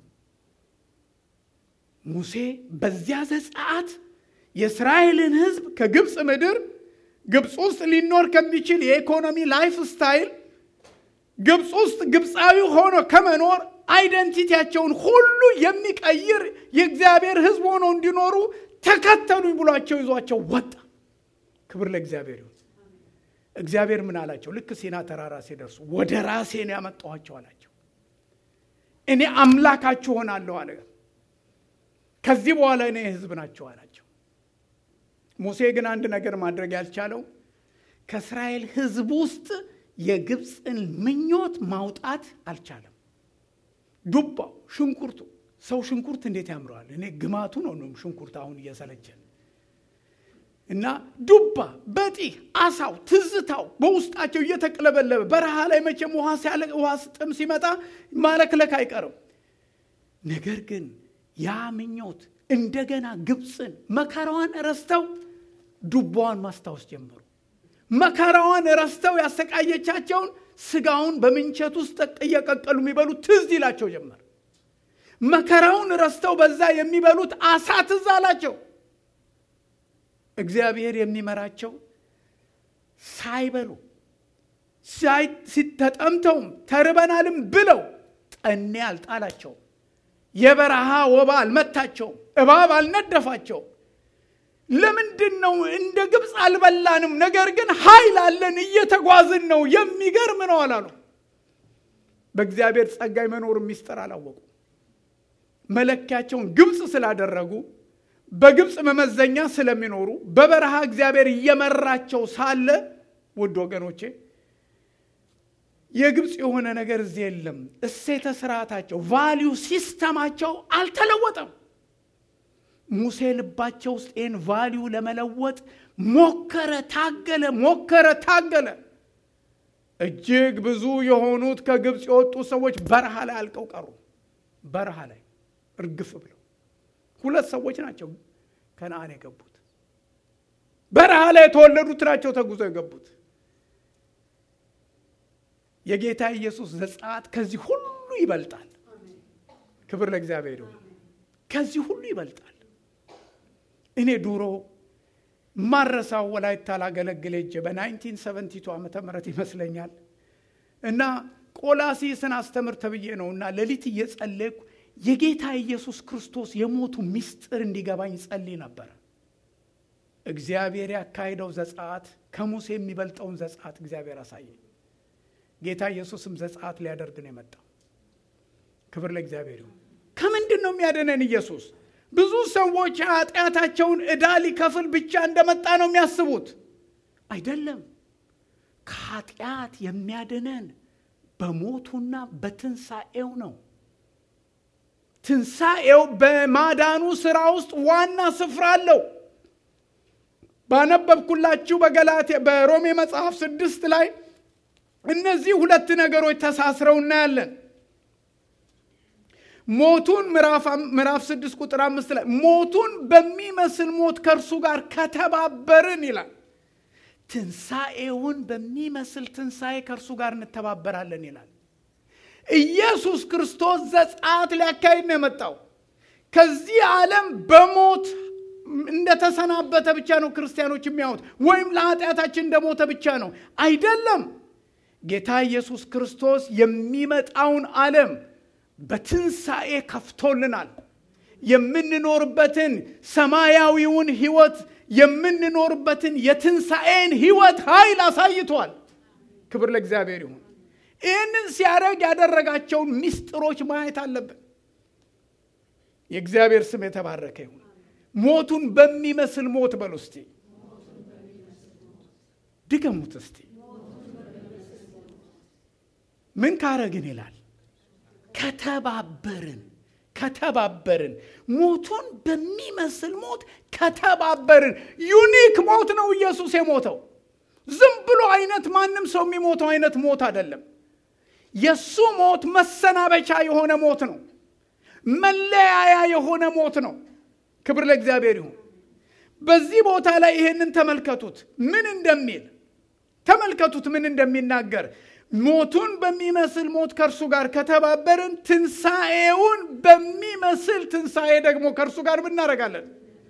ሙሴ በዚያ ዘጸአት የእስራኤልን ሕዝብ ከግብፅ ምድር ግብፅ ውስጥ ሊኖር ከሚችል የኢኮኖሚ ላይፍ ስታይል ግብፅ ውስጥ ግብፃዊ ሆኖ ከመኖር አይደንቲቲያቸውን ሁሉ የሚቀይር የእግዚአብሔር ሕዝብ ሆነው እንዲኖሩ ተከተሉኝ ብሏቸው ይዟቸው ወጣ። ክብር ለእግዚአብሔር ይሁን። እግዚአብሔር ምን አላቸው? ልክ ሲና ተራራ ሲደርሱ ወደ ራሴ ነው ያመጣኋቸው አላቸው። እኔ አምላካችሁ ሆናለሁ አለ። ከዚህ በኋላ እኔ ሕዝብ ናቸው አላቸው። ሙሴ ግን አንድ ነገር ማድረግ ያልቻለው ከእስራኤል ሕዝብ ውስጥ የግብፅን ምኞት ማውጣት አልቻለም። ዱባው፣ ሽንኩርቱ ሰው ሽንኩርት እንዴት ያምረዋል! እኔ ግማቱ ነው ነው ሽንኩርት አሁን እየሰለቸን እና ዱባ፣ በጢህ፣ አሳው፣ ትዝታው በውስጣቸው እየተቅለበለበ በረሃ ላይ መቼም ውሃ ሲያለ ውሃ ጥም ሲመጣ ማለክለክ አይቀርም። ነገር ግን ያ ምኞት እንደገና ግብፅን መከራዋን ረስተው ዱባዋን ማስታወስ ጀመሩ። መከራዋን ረስተው ያሰቃየቻቸውን ስጋውን በምንቸት ውስጥ እየቀቀሉ የሚበሉት ትዝ ይላቸው ጀመር። መከራውን ረስተው በዛ የሚበሉት አሳ ትዝ አላቸው። እግዚአብሔር የሚመራቸው ሳይበሉ ሲተጠምተውም ተርበናልም ብለው ጠኔ አልጣላቸው። የበረሃ ወባ አልመታቸውም። እባብ አልነደፋቸው። ለምንድን ነው እንደ ግብፅ አልበላንም፣ ነገር ግን ኃይል አለን፣ እየተጓዝን ነው፣ የሚገርም ነው አላሉ። በእግዚአብሔር ጸጋ የመኖር ሚስጥር አላወቁ። መለኪያቸውን ግብፅ ስላደረጉ በግብፅ መመዘኛ ስለሚኖሩ በበረሃ እግዚአብሔር እየመራቸው ሳለ ውድ ወገኖቼ የግብፅ የሆነ ነገር እዚህ የለም። እሴተ ስርዓታቸው ቫሊዩ ሲስተማቸው አልተለወጠም። ሙሴ ልባቸው ውስጥ ይህን ቫሊዩ ለመለወጥ ሞከረ፣ ታገለ፣ ሞከረ፣ ታገለ። እጅግ ብዙ የሆኑት ከግብፅ የወጡ ሰዎች በረሃ ላይ አልቀው ቀሩ። በረሃ ላይ እርግፍ ብለው ሁለት ሰዎች ናቸው ከነአን የገቡት። በረሃ ላይ የተወለዱት ናቸው ተጉዞ የገቡት። የጌታ ኢየሱስ ዘጸአት ከዚህ ሁሉ ይበልጣል። ክብር ለእግዚአብሔር ይሁን። ከዚህ ሁሉ ይበልጣል። እኔ ድሮ ማረሳው ወላይታ ላገለግል ሄጄ በ1972 ዓመተ ምህረት ይመስለኛል እና ቆላሲስን አስተምር ተብዬ ነው እና ሌሊት እየጸለይኩ የጌታ ኢየሱስ ክርስቶስ የሞቱ ምስጢር እንዲገባኝ ጸልይ ነበር። እግዚአብሔር ያካሄደው ዘጸአት ከሙሴ የሚበልጠውን ዘጸአት እግዚአብሔር አሳየኝ። ጌታ ኢየሱስም ዘጸአት ሊያደርግ ነው የመጣው። ክብር ለእግዚአብሔር ይሁን። ከምንድን ነው የሚያደነን ኢየሱስ? ብዙ ሰዎች ኃጢአታቸውን ዕዳ ሊከፍል ብቻ እንደመጣ ነው የሚያስቡት። አይደለም። ከኃጢአት የሚያድነን በሞቱና በትንሣኤው ነው። ትንሣኤው በማዳኑ ሥራ ውስጥ ዋና ስፍራ አለው። ባነበብኩላችሁ በገላትያ በሮሜ መጽሐፍ ስድስት ላይ እነዚህ ሁለት ነገሮች ተሳስረው እናያለን። ሞቱን ምዕራፍ ስድስት ቁጥር አምስት ላይ ሞቱን በሚመስል ሞት ከእርሱ ጋር ከተባበርን ይላል። ትንሣኤውን በሚመስል ትንሣኤ ከእርሱ ጋር እንተባበራለን ይላል። ኢየሱስ ክርስቶስ ዘጸአት ሊያካሂድ ነው የመጣው። ከዚህ ዓለም በሞት እንደተሰናበተ ብቻ ነው ክርስቲያኖች የሚያዩት፣ ወይም ለኃጢአታችን እንደሞተ ብቻ ነው። አይደለም። ጌታ ኢየሱስ ክርስቶስ የሚመጣውን ዓለም በትንሣኤ ከፍቶልናል። የምንኖርበትን ሰማያዊውን ሕይወት የምንኖርበትን የትንሣኤን ሕይወት ኃይል አሳይቷል። ክብር ለእግዚአብሔር ይሁን። ይህንን ሲያደርግ ያደረጋቸውን ምስጢሮች ማየት አለብን። የእግዚአብሔር ስም የተባረከ ይሁን። ሞቱን በሚመስል ሞት በሉ እስቲ፣ ድገሙት እስቲ። ምን ካረግን ይላል ከተባበርን ከተባበርን ሞቱን በሚመስል ሞት ከተባበርን። ዩኒክ ሞት ነው ኢየሱስ የሞተው። ዝም ብሎ አይነት ማንም ሰው የሚሞተው አይነት ሞት አይደለም። የእሱ ሞት መሰናበቻ የሆነ ሞት ነው። መለያያ የሆነ ሞት ነው። ክብር ለእግዚአብሔር ይሁን። በዚህ ቦታ ላይ ይሄንን ተመልከቱት፣ ምን እንደሚል ተመልከቱት፣ ምን እንደሚናገር ሞቱን በሚመስል ሞት ከእርሱ ጋር ከተባበርን ትንሣኤውን በሚመስል ትንሣኤ ደግሞ ከእርሱ ጋር ብናደርጋለን።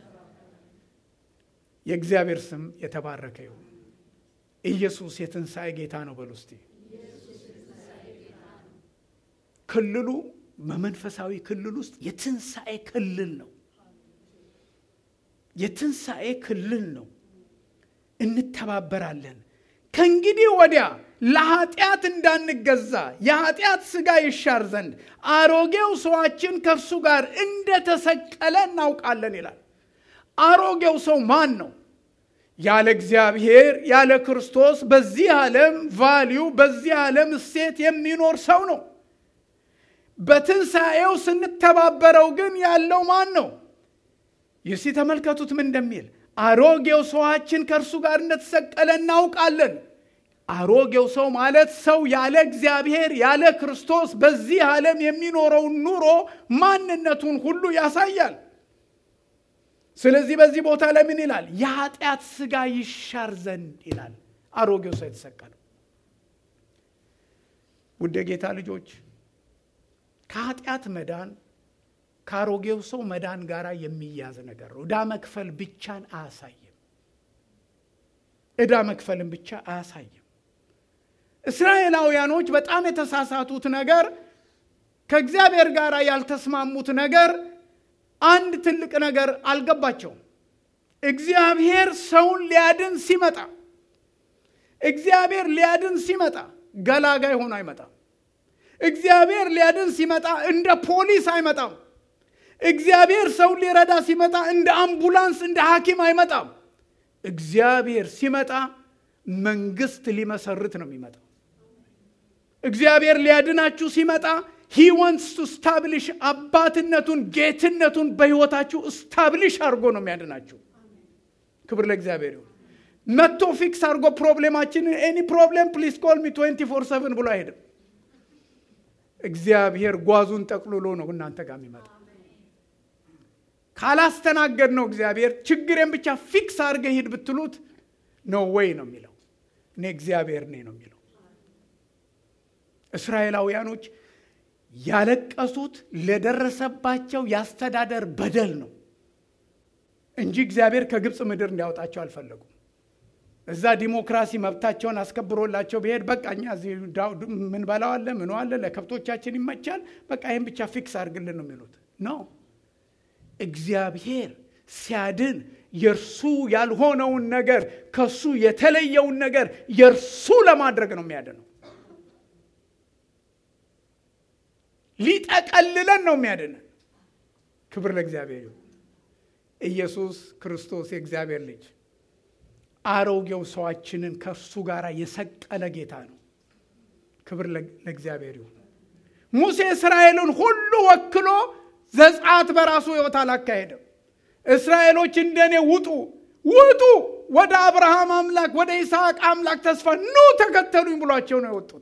የእግዚአብሔር ስም የተባረከ ይሁን። ኢየሱስ የትንሣኤ ጌታ ነው በሉ እስቲ። ክልሉ በመንፈሳዊ ክልል ውስጥ የትንሣኤ ክልል ነው። የትንሣኤ ክልል ነው። እንተባበራለን። ከእንግዲህ ወዲያ ለኃጢአት እንዳንገዛ የኃጢአት ሥጋ ይሻር ዘንድ አሮጌው ሰዋችን ከእርሱ ጋር እንደተሰቀለ እናውቃለን ይላል። አሮጌው ሰው ማን ነው? ያለ እግዚአብሔር ያለ ክርስቶስ በዚህ ዓለም ቫሊዩ በዚህ ዓለም እሴት የሚኖር ሰው ነው። በትንሣኤው ስንተባበረው ግን ያለው ማን ነው? ይሲ ተመልከቱት ምን እንደሚል አሮጌው ሰዋችን ከእርሱ ጋር እንደተሰቀለ እናውቃለን። አሮጌው ሰው ማለት ሰው ያለ እግዚአብሔር ያለ ክርስቶስ በዚህ ዓለም የሚኖረውን ኑሮ ማንነቱን ሁሉ ያሳያል። ስለዚህ በዚህ ቦታ ላይ ምን ይላል? የኃጢአት ሥጋ ይሻር ዘንድ ይላል። አሮጌው ሰው የተሰቀለው ውድ ጌታ ልጆች ከኃጢአት መዳን ከአሮጌው ሰው መዳን ጋር የሚያዝ ነገር ነው። ዕዳ መክፈል ብቻን አያሳይም። ዕዳ መክፈልን ብቻ አያሳይም። እስራኤላውያኖች በጣም የተሳሳቱት ነገር ከእግዚአብሔር ጋር ያልተስማሙት ነገር አንድ ትልቅ ነገር አልገባቸውም። እግዚአብሔር ሰውን ሊያድን ሲመጣ እግዚአብሔር ሊያድን ሲመጣ ገላጋይ ሆኖ አይመጣም። እግዚአብሔር ሊያድን ሲመጣ እንደ ፖሊስ አይመጣም። እግዚአብሔር ሰውን ሊረዳ ሲመጣ እንደ አምቡላንስ እንደ ሐኪም አይመጣም። እግዚአብሔር ሲመጣ መንግስት ሊመሰርት ነው የሚመጣው። እግዚአብሔር ሊያድናችሁ ሲመጣ ሂ ዋንትስ ቱ ስታብሊሽ አባትነቱን ጌትነቱን በህይወታችሁ ስታብሊሽ አድርጎ ነው የሚያድናችሁ። ክብር ለእግዚአብሔር ይሁን። መጥቶ ፊክስ አድርጎ ፕሮብሌማችንን ኤኒ ፕሮብሌም ፕሊስ ኮል ሚ 24 ሰቨን ብሎ አይሄድም። እግዚአብሔር ጓዙን ጠቅልሎ ነው እናንተ ጋር የሚመጣ። ካላስተናገድ ነው እግዚአብሔር ችግሬን ብቻ ፊክስ አድርገህ ሂድ ብትሉት ነው ወይ ነው የሚለው። እኔ እግዚአብሔር ነኝ ነው የሚለው። እስራኤላውያኖች ያለቀሱት ለደረሰባቸው የአስተዳደር በደል ነው እንጂ እግዚአብሔር ከግብፅ ምድር እንዲያወጣቸው አልፈለጉም። እዛ ዲሞክራሲ መብታቸውን አስከብሮላቸው ብሄድ በቃ እኛ እዚህ ምን በላዋለ ምን ዋለ ለከብቶቻችን ይመቻል፣ በቃ ይህን ብቻ ፊክስ አድርግልን ነው የሚሉት ነው። እግዚአብሔር ሲያድን የእርሱ ያልሆነውን ነገር ከሱ የተለየውን ነገር የእርሱ ለማድረግ ነው የሚያድነው። ሊጠቀልለን ነው የሚያድነን። ክብር ለእግዚአብሔር ይሁን። ኢየሱስ ክርስቶስ የእግዚአብሔር ልጅ አሮጌው ሰዋችንን ከእርሱ ጋር የሰቀለ ጌታ ነው። ክብር ለእግዚአብሔር ይሁን። ሙሴ እስራኤልን ሁሉ ወክሎ ዘጸአት በራሱ ሕይወት አላካሄደም። እስራኤሎች እንደኔ ውጡ ውጡ፣ ወደ አብርሃም አምላክ ወደ ይስሐቅ አምላክ ተስፋ ኑ ተከተሉኝ ብሏቸው ነው የወጡት።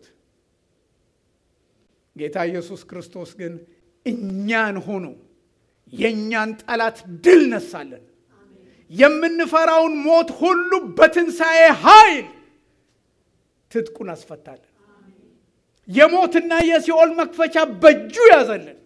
ጌታ ኢየሱስ ክርስቶስ ግን እኛን ሆኖ የእኛን ጠላት ድል ነሳለን። የምንፈራውን ሞት ሁሉ በትንሣኤ ኃይል ትጥቁን አስፈታለን። የሞትና የሲኦል መክፈቻ በእጁ ያዘልን።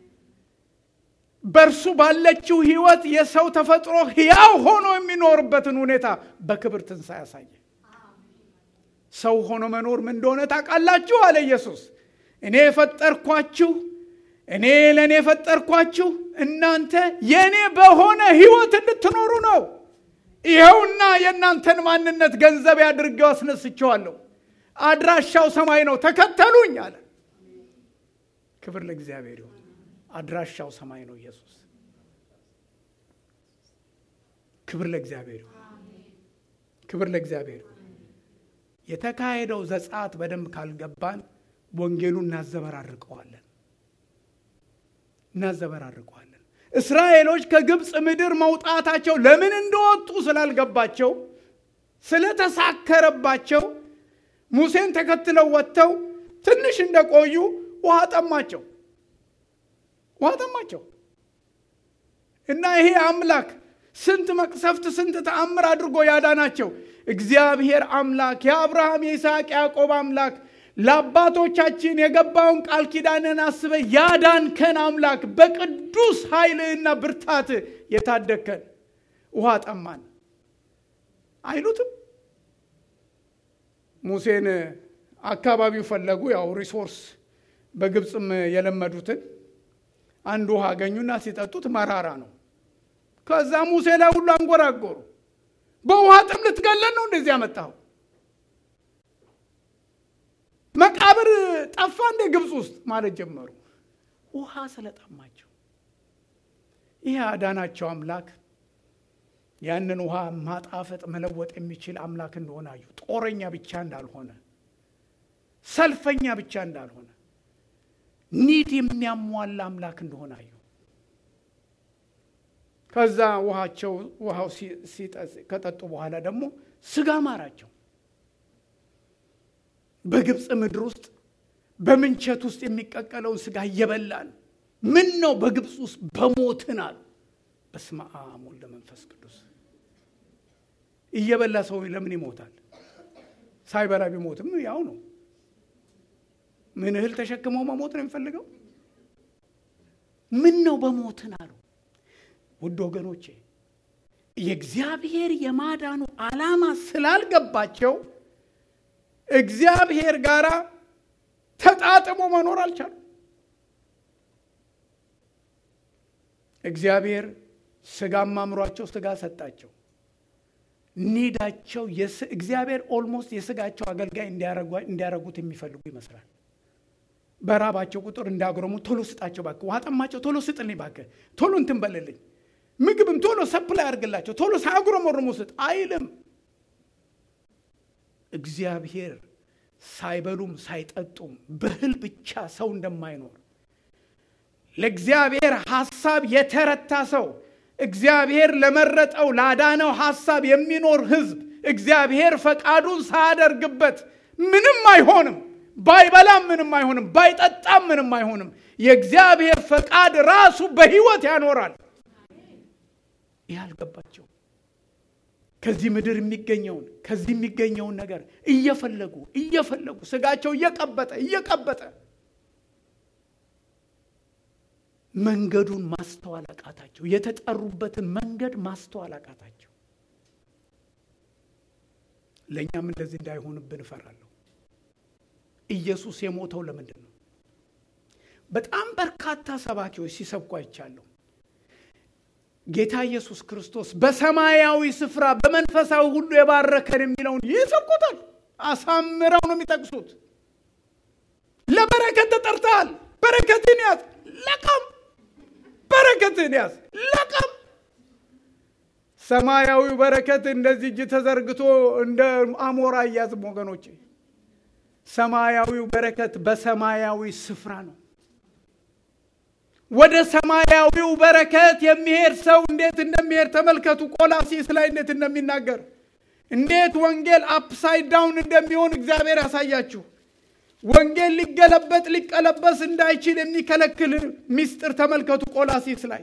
በእርሱ ባለችው ሕይወት የሰው ተፈጥሮ ሕያው ሆኖ የሚኖርበትን ሁኔታ በክብር ትንሣኤ ያሳየ። ሰው ሆኖ መኖር ምን እንደሆነ ታውቃላችሁ አለ ኢየሱስ። እኔ የፈጠርኳችሁ እኔ ለእኔ የፈጠርኳችሁ እናንተ የእኔ በሆነ ሕይወት እንድትኖሩ ነው። ይኸውና የእናንተን ማንነት ገንዘብ አድርጌው አስነስቼዋለሁ። አድራሻው ሰማይ ነው፣ ተከተሉኝ አለ። ክብር ለእግዚአብሔር ይሁን። አድራሻው ሰማይ ነው ኢየሱስ። ክብር ለእግዚአብሔር ይሁን። ክብር ለእግዚአብሔር ይሁን። የተካሄደው ዘጸአት በደንብ ካልገባን ወንጌሉን እናዘበራርቀዋለን እናዘበራርቀዋለን። እስራኤሎች ከግብፅ ምድር መውጣታቸው ለምን እንደወጡ ስላልገባቸው ስለተሳከረባቸው ሙሴን ተከትለው ወጥተው ትንሽ እንደቆዩ ውሃ ጠማቸው ውሃ ጠማቸው እና ይሄ አምላክ ስንት መቅሰፍት ስንት ተአምር አድርጎ ያዳናቸው እግዚአብሔር አምላክ የአብርሃም የይስሐቅ ያዕቆብ አምላክ ለአባቶቻችን የገባውን ቃል ኪዳንን አስበ ያዳንከን አምላክ በቅዱስ ኃይልህና ብርታት የታደግከን ውሃ ጠማን አይሉትም። ሙሴን አካባቢው ፈለጉ። ያው ሪሶርስ በግብፅም የለመዱትን አንድ ውሃ አገኙና ሲጠጡት መራራ ነው። ከዛ ሙሴ ላይ ሁሉ አንጎራጎሩ። በውሃ ጥም ልትገለን ነው እንደዚህ ያመጣው? መቃብር ጠፋ እንደ ግብፅ ውስጥ ማለት ጀመሩ። ውሃ ስለጠማቸው ይህ አዳናቸው አምላክ ያንን ውሃ ማጣፈጥ መለወጥ የሚችል አምላክ እንደሆነ አዩ። ጦረኛ ብቻ እንዳልሆነ፣ ሰልፈኛ ብቻ እንዳልሆነ፣ ኒድ የሚያሟላ አምላክ እንደሆነ አዩ። ከዛ ውሃቸው ውሃው ከጠጡ በኋላ ደግሞ ስጋ ማራቸው። በግብፅ ምድር ውስጥ በምንቸት ውስጥ የሚቀቀለውን ስጋ እየበላን ምን ነው በግብፅ ውስጥ በሞትን አሉ። በስመ አብ ወወልድ ወመንፈስ ቅዱስ። እየበላ ሰው ለምን ይሞታል? ሳይበላ ቢሞትም ያው ነው። ምን እህል ተሸክመው መሞት ነው የሚፈልገው? ምን ነው በሞትን አሉ። ውድ ወገኖቼ የእግዚአብሔር የማዳኑ ዓላማ ስላልገባቸው እግዚአብሔር ጋር ተጣጥሞ መኖር አልቻሉ። እግዚአብሔር ስጋም አምሯቸው ስጋ ሰጣቸው። ኒዳቸው እግዚአብሔር ኦልሞስት የስጋቸው አገልጋይ እንዲያረጉት የሚፈልጉ ይመስላል። በራባቸው ቁጥር እንዳጉረሙ ቶሎ ስጣቸው እባክህ፣ ውሃ ጠማቸው፣ ቶሎ ስጥልኝ እባክህ፣ ቶሎ እንትን በልልኝ፣ ምግብም ቶሎ ሰፕላይ አድርግላቸው፣ ቶሎ ሳያጉረመርሙ ስጥ አይልም። እግዚአብሔር ሳይበሉም ሳይጠጡም በእህል ብቻ ሰው እንደማይኖር ለእግዚአብሔር ሐሳብ የተረታ ሰው እግዚአብሔር ለመረጠው ላዳነው ሐሳብ የሚኖር ሕዝብ እግዚአብሔር ፈቃዱን ሳያደርግበት ምንም አይሆንም። ባይበላም ምንም አይሆንም። ባይጠጣም ምንም አይሆንም። የእግዚአብሔር ፈቃድ ራሱ በሕይወት ያኖራል። ይህ አልገባቸው። ከዚህ ምድር የሚገኘውን ከዚህ የሚገኘውን ነገር እየፈለጉ እየፈለጉ ስጋቸው እየቀበጠ እየቀበጠ መንገዱን ማስተዋል አቃታቸው። የተጠሩበትን መንገድ ማስተዋል አቃታቸው። ለእኛም እንደዚህ እንዳይሆንብን እፈራለሁ። ኢየሱስ የሞተው ለምንድን ነው? በጣም በርካታ ሰባኪዎች ሲሰብኩ አይቻለሁ። ጌታ ኢየሱስ ክርስቶስ በሰማያዊ ስፍራ በመንፈሳዊ ሁሉ የባረከን የሚለውን ይሰብኩታል። አሳምረው ነው የሚጠቅሱት። ለበረከት ተጠርተሃል፣ በረከትን ያዝ፣ ለቀም፣ በረከትን ያዝ፣ ለቀም። ሰማያዊው በረከት እንደዚህ እጅ ተዘርግቶ እንደ አሞራ አያዝም ወገኖቼ። ሰማያዊው በረከት በሰማያዊ ስፍራ ነው። ወደ ሰማያዊው በረከት የሚሄድ ሰው እንዴት እንደሚሄድ ተመልከቱ። ቆላሲስ ላይ እንዴት እንደሚናገር እንዴት ወንጌል አፕሳይድ ዳውን እንደሚሆን እግዚአብሔር ያሳያችሁ። ወንጌል ሊገለበጥ ሊቀለበስ እንዳይችል የሚከለክል ምስጢር ተመልከቱ። ቆላሲስ ላይ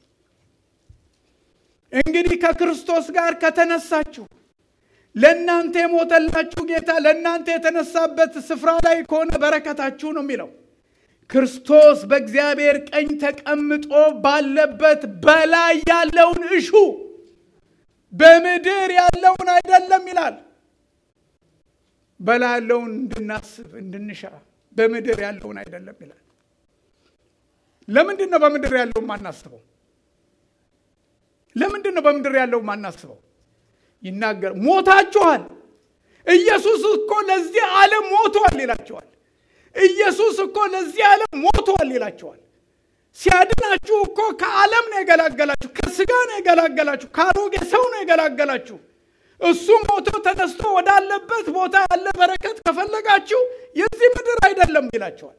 እንግዲህ ከክርስቶስ ጋር ከተነሳችሁ ለእናንተ የሞተላችሁ ጌታ ለእናንተ የተነሳበት ስፍራ ላይ ከሆነ በረከታችሁ ነው የሚለው ክርስቶስ በእግዚአብሔር ቀኝ ተቀምጦ ባለበት በላይ ያለውን እሹ በምድር ያለውን አይደለም ይላል። በላይ ያለውን እንድናስብ እንድንሻ፣ በምድር ያለውን አይደለም ይላል። ለምንድን ነው በምድር ያለውን ማናስበው? ለምንድን ነው በምድር ያለውን ማናስበው? ይናገር ሞታችኋል። ኢየሱስ እኮ ለዚህ ዓለም ሞቷል ይላቸዋል። ኢየሱስ እኮ ለዚህ ዓለም ሞቷል ይላቸዋል። ሲያድናችሁ እኮ ከዓለም ነው የገላገላችሁ፣ ከስጋ ነው የገላገላችሁ፣ ከአሮጌ ሰው ነው የገላገላችሁ። እሱ ሞቶ ተነስቶ ወዳለበት ቦታ ያለ በረከት ከፈለጋችሁ የዚህ ምድር አይደለም ይላቸዋል።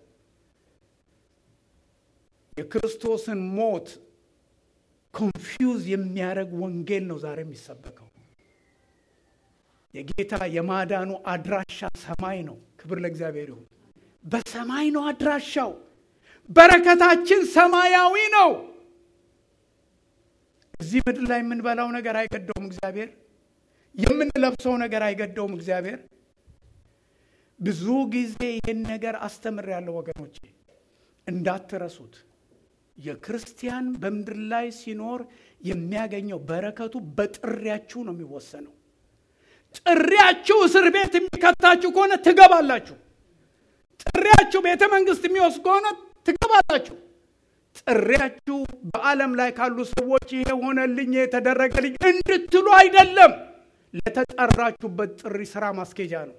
የክርስቶስን ሞት ኮንፊውዝ የሚያደርግ ወንጌል ነው ዛሬ የሚሰበከው። የጌታ የማዳኑ አድራሻ ሰማይ ነው። ክብር ለእግዚአብሔር ይሁን። በሰማይ ነው አድራሻው። በረከታችን ሰማያዊ ነው። እዚህ ምድር ላይ የምንበላው ነገር አይገደውም እግዚአብሔር። የምንለብሰው ነገር አይገደውም እግዚአብሔር። ብዙ ጊዜ ይህን ነገር አስተምሬያለሁ ወገኖቼ፣ እንዳትረሱት። የክርስቲያን በምድር ላይ ሲኖር የሚያገኘው በረከቱ በጥሪያችሁ ነው የሚወሰነው። ጥሪያችሁ እስር ቤት የሚከታችሁ ከሆነ ትገባላችሁ። ጥሪያችሁ ቤተ መንግስት የሚወስድ ከሆነ ትገባላችሁ። ጥሪያችሁ በዓለም ላይ ካሉ ሰዎች ይሄ ሆነልኝ የተደረገልኝ እንድትሉ አይደለም። ለተጠራችሁበት ጥሪ ስራ ማስኬጃ ነው።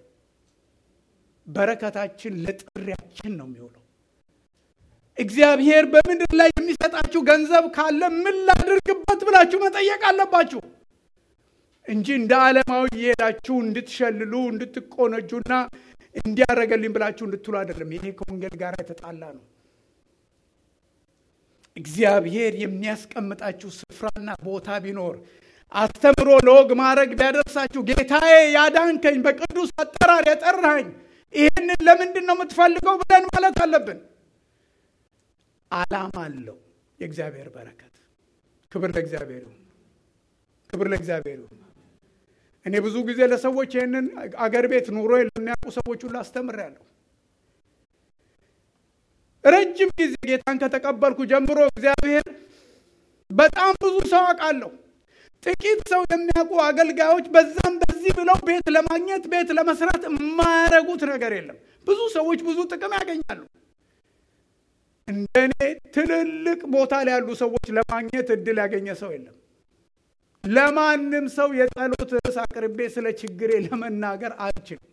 በረከታችን ለጥሪያችን ነው የሚውለው። እግዚአብሔር በምድር ላይ የሚሰጣችሁ ገንዘብ ካለ ምን ላድርግበት ብላችሁ መጠየቅ አለባችሁ እንጂ እንደ ዓለማዊ እየሄዳችሁ እንድትሸልሉ እንድትቆነጁና እንዲያደረገልኝ ብላችሁ እንድትሉ አይደለም። ይሄ ከወንጌል ጋር የተጣላ ነው። እግዚአብሔር የሚያስቀምጣችሁ ስፍራና ቦታ ቢኖር አስተምሮ ለወግ ማድረግ ቢያደርሳችሁ ጌታዬ ያዳንከኝ በቅዱስ አጠራር የጠራኸኝ ይህንን ለምንድን ነው የምትፈልገው ብለን ማለት አለብን። ዓላማ አለው የእግዚአብሔር በረከት። ክብር ለእግዚአብሔር ይሁን። ክብር ለእግዚአብሔር ይሁን። እኔ ብዙ ጊዜ ለሰዎች ይህንን አገር ቤት ኑሮ ለሚያውቁ ሰዎች ሁሉ አስተምሬያለሁ። ረጅም ጊዜ ጌታን ከተቀበልኩ ጀምሮ እግዚአብሔር በጣም ብዙ ሰው አውቃለሁ። ጥቂት ሰው የሚያውቁ አገልጋዮች በዛም በዚህ ብለው ቤት ለማግኘት ቤት ለመስራት የማያደርጉት ነገር የለም። ብዙ ሰዎች ብዙ ጥቅም ያገኛሉ። እንደኔ ትልልቅ ቦታ ላይ ያሉ ሰዎች ለማግኘት እድል ያገኘ ሰው የለም። ለማንም ሰው የጸሎት ርዕስ አቅርቤ ስለ ችግሬ ለመናገር አልችልም።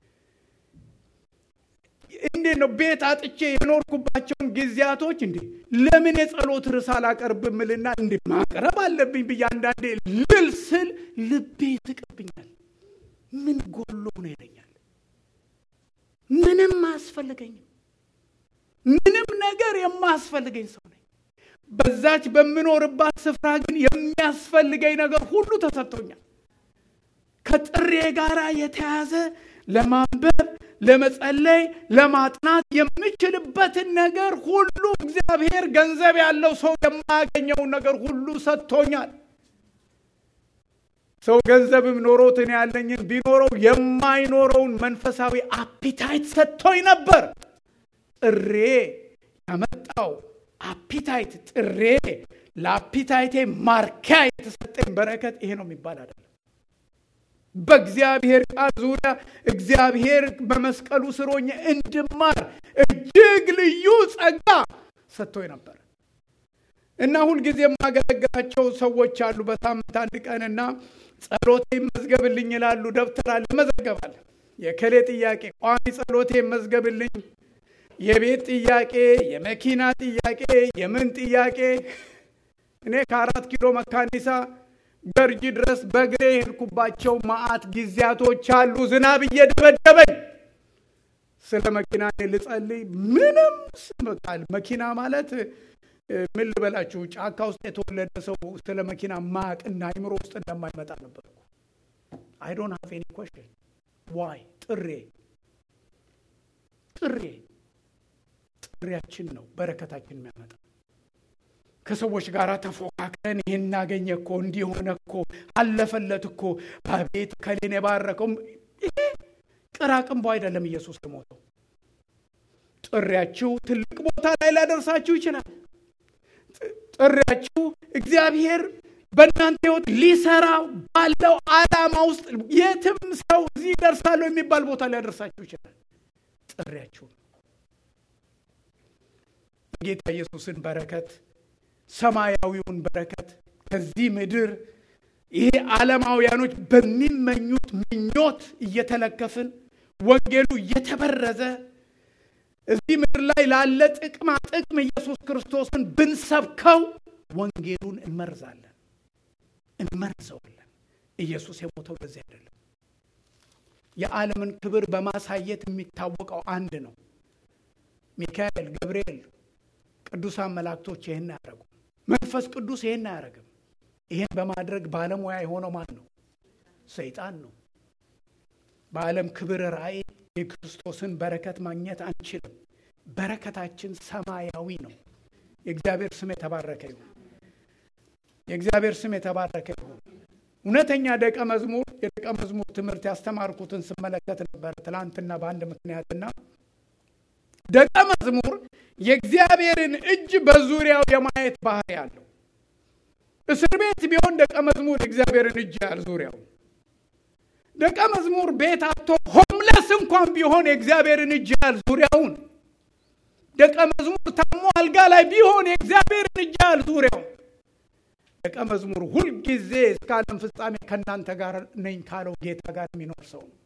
እንዴት ነው ቤት አጥቼ የኖርኩባቸውን ጊዜያቶች እንዴ ለምን የጸሎት ርዕስ አላቀርብም እልና እንዴ ማቅረብ አለብኝ ብዬ አንዳንዴ ልል ስል ልቤ ይስቅብኛል። ምን ጎሎ ነው ይለኛል። ምንም አያስፈልገኝም። ምንም ነገር የማያስፈልገኝ ሰው ነኝ። በዛች በምኖርባት ስፍራ ግን የሚያስፈልገኝ ነገር ሁሉ ተሰጥቶኛል። ከጥሬ ጋር የተያዘ ለማንበብ፣ ለመጸለይ፣ ለማጥናት የምችልበትን ነገር ሁሉ እግዚአብሔር ገንዘብ ያለው ሰው የማያገኘውን ነገር ሁሉ ሰጥቶኛል። ሰው ገንዘብም ኖሮት እኔ ያለኝን ቢኖረው የማይኖረውን መንፈሳዊ አፒታይት ሰጥቶኝ ነበር። ጥሬ ያመጣው አፒታይት ጥሬ ለአፒታይቴ ማርኪያ የተሰጠኝ በረከት ይሄ ነው የሚባል አይደለም። በእግዚአብሔር ቃል ዙሪያ እግዚአብሔር በመስቀሉ ስር ሆኜ እንድማር እጅግ ልዩ ጸጋ ሰጥቶኝ ነበር እና ሁልጊዜ የማገለግላቸው ሰዎች አሉ። በሳምንት አንድ ቀንና ጸሎቴ ይመዝገብልኝ ይላሉ። ደብተር አለ ይመዘገባል። የከሌ ጥያቄ ቋሚ ጸሎቴ ይመዝገብልኝ የቤት ጥያቄ፣ የመኪና ጥያቄ፣ የምን ጥያቄ። እኔ ከአራት ኪሎ መካኒሳ ገርጂ ድረስ በእግሬ የሄድኩባቸው መዓት ጊዜያቶች አሉ። ዝናብ እየደበደበኝ ስለ መኪና ልጸልይ ምንም ስምቃል። መኪና ማለት ምን ልበላችሁ፣ ጫካ ውስጥ የተወለደ ሰው ስለ መኪና ማቅና አይምሮ ውስጥ እንደማይመጣ ነበር። አይ ዶንት ሃቭ ኤኒ ኮሽን ዋይ ጥሬ ጥሬ ጥሪያችን ነው በረከታችን የሚያመጣ። ከሰዎች ጋር ተፎካክረን ይህን እናገኘ እኮ እንዲሆነ እኮ አለፈለት እኮ አቤት ከሌን የባረከው ይሄ ቅራቅንቦ አይደለም። ኢየሱስ የሞተው ጥሪያችሁ ትልቅ ቦታ ላይ ሊያደርሳችሁ ይችላል። ጥሪያችሁ እግዚአብሔር በእናንተ ሕይወት ሊሰራ ባለው ዓላማ ውስጥ የትም ሰው እዚህ ደርሳለሁ የሚባል ቦታ ሊያደርሳችሁ ይችላል። ጥሪያችሁ ጌታ ኢየሱስን በረከት ሰማያዊውን በረከት ከዚህ ምድር ይሄ ዓለማውያኖች በሚመኙት ምኞት እየተለከፍን ወንጌሉ እየተበረዘ እዚህ ምድር ላይ ላለ ጥቅማ ጥቅም ኢየሱስ ክርስቶስን ብንሰብከው ወንጌሉን እንመርዛለን፣ እንመርዘዋለን። ኢየሱስ የሞተው ለዚህ አይደለም። የዓለምን ክብር በማሳየት የሚታወቀው አንድ ነው። ሚካኤል፣ ገብርኤል፣ ቅዱሳን መላእክቶች ይህን አያደረጉ። መንፈስ ቅዱስ ይህን አያደረግም። ይህን በማድረግ ባለሙያ የሆነው ማን ነው? ሰይጣን ነው። በዓለም ክብር ራእይ የክርስቶስን በረከት ማግኘት አንችልም። በረከታችን ሰማያዊ ነው። የእግዚአብሔር ስም የተባረከ ይሁን። የእግዚአብሔር ስም የተባረከ ይሁን። እውነተኛ ደቀ መዝሙር የደቀ መዝሙር ትምህርት ያስተማርኩትን ስመለከት ነበር ትላንትና በአንድ ምክንያትና ደቀ መዝሙር የእግዚአብሔርን እጅ በዙሪያው የማየት ባህሪ አለው። እስር ቤት ቢሆን ደቀ መዝሙር የእግዚአብሔርን እጅ ያል ዙሪያው ደቀ መዝሙር ቤት አቶ ሆምለስ እንኳን ቢሆን የእግዚአብሔርን እጅ ያል ዙሪያውን ደቀ መዝሙር ታሞ አልጋ ላይ ቢሆን የእግዚአብሔርን እጅ ያህል ዙሪያው ደቀ መዝሙሩ ሁልጊዜ እስከ ዓለም ፍጻሜ ከእናንተ ጋር ነኝ ካለው ጌታ ጋር የሚኖር ሰው ነው።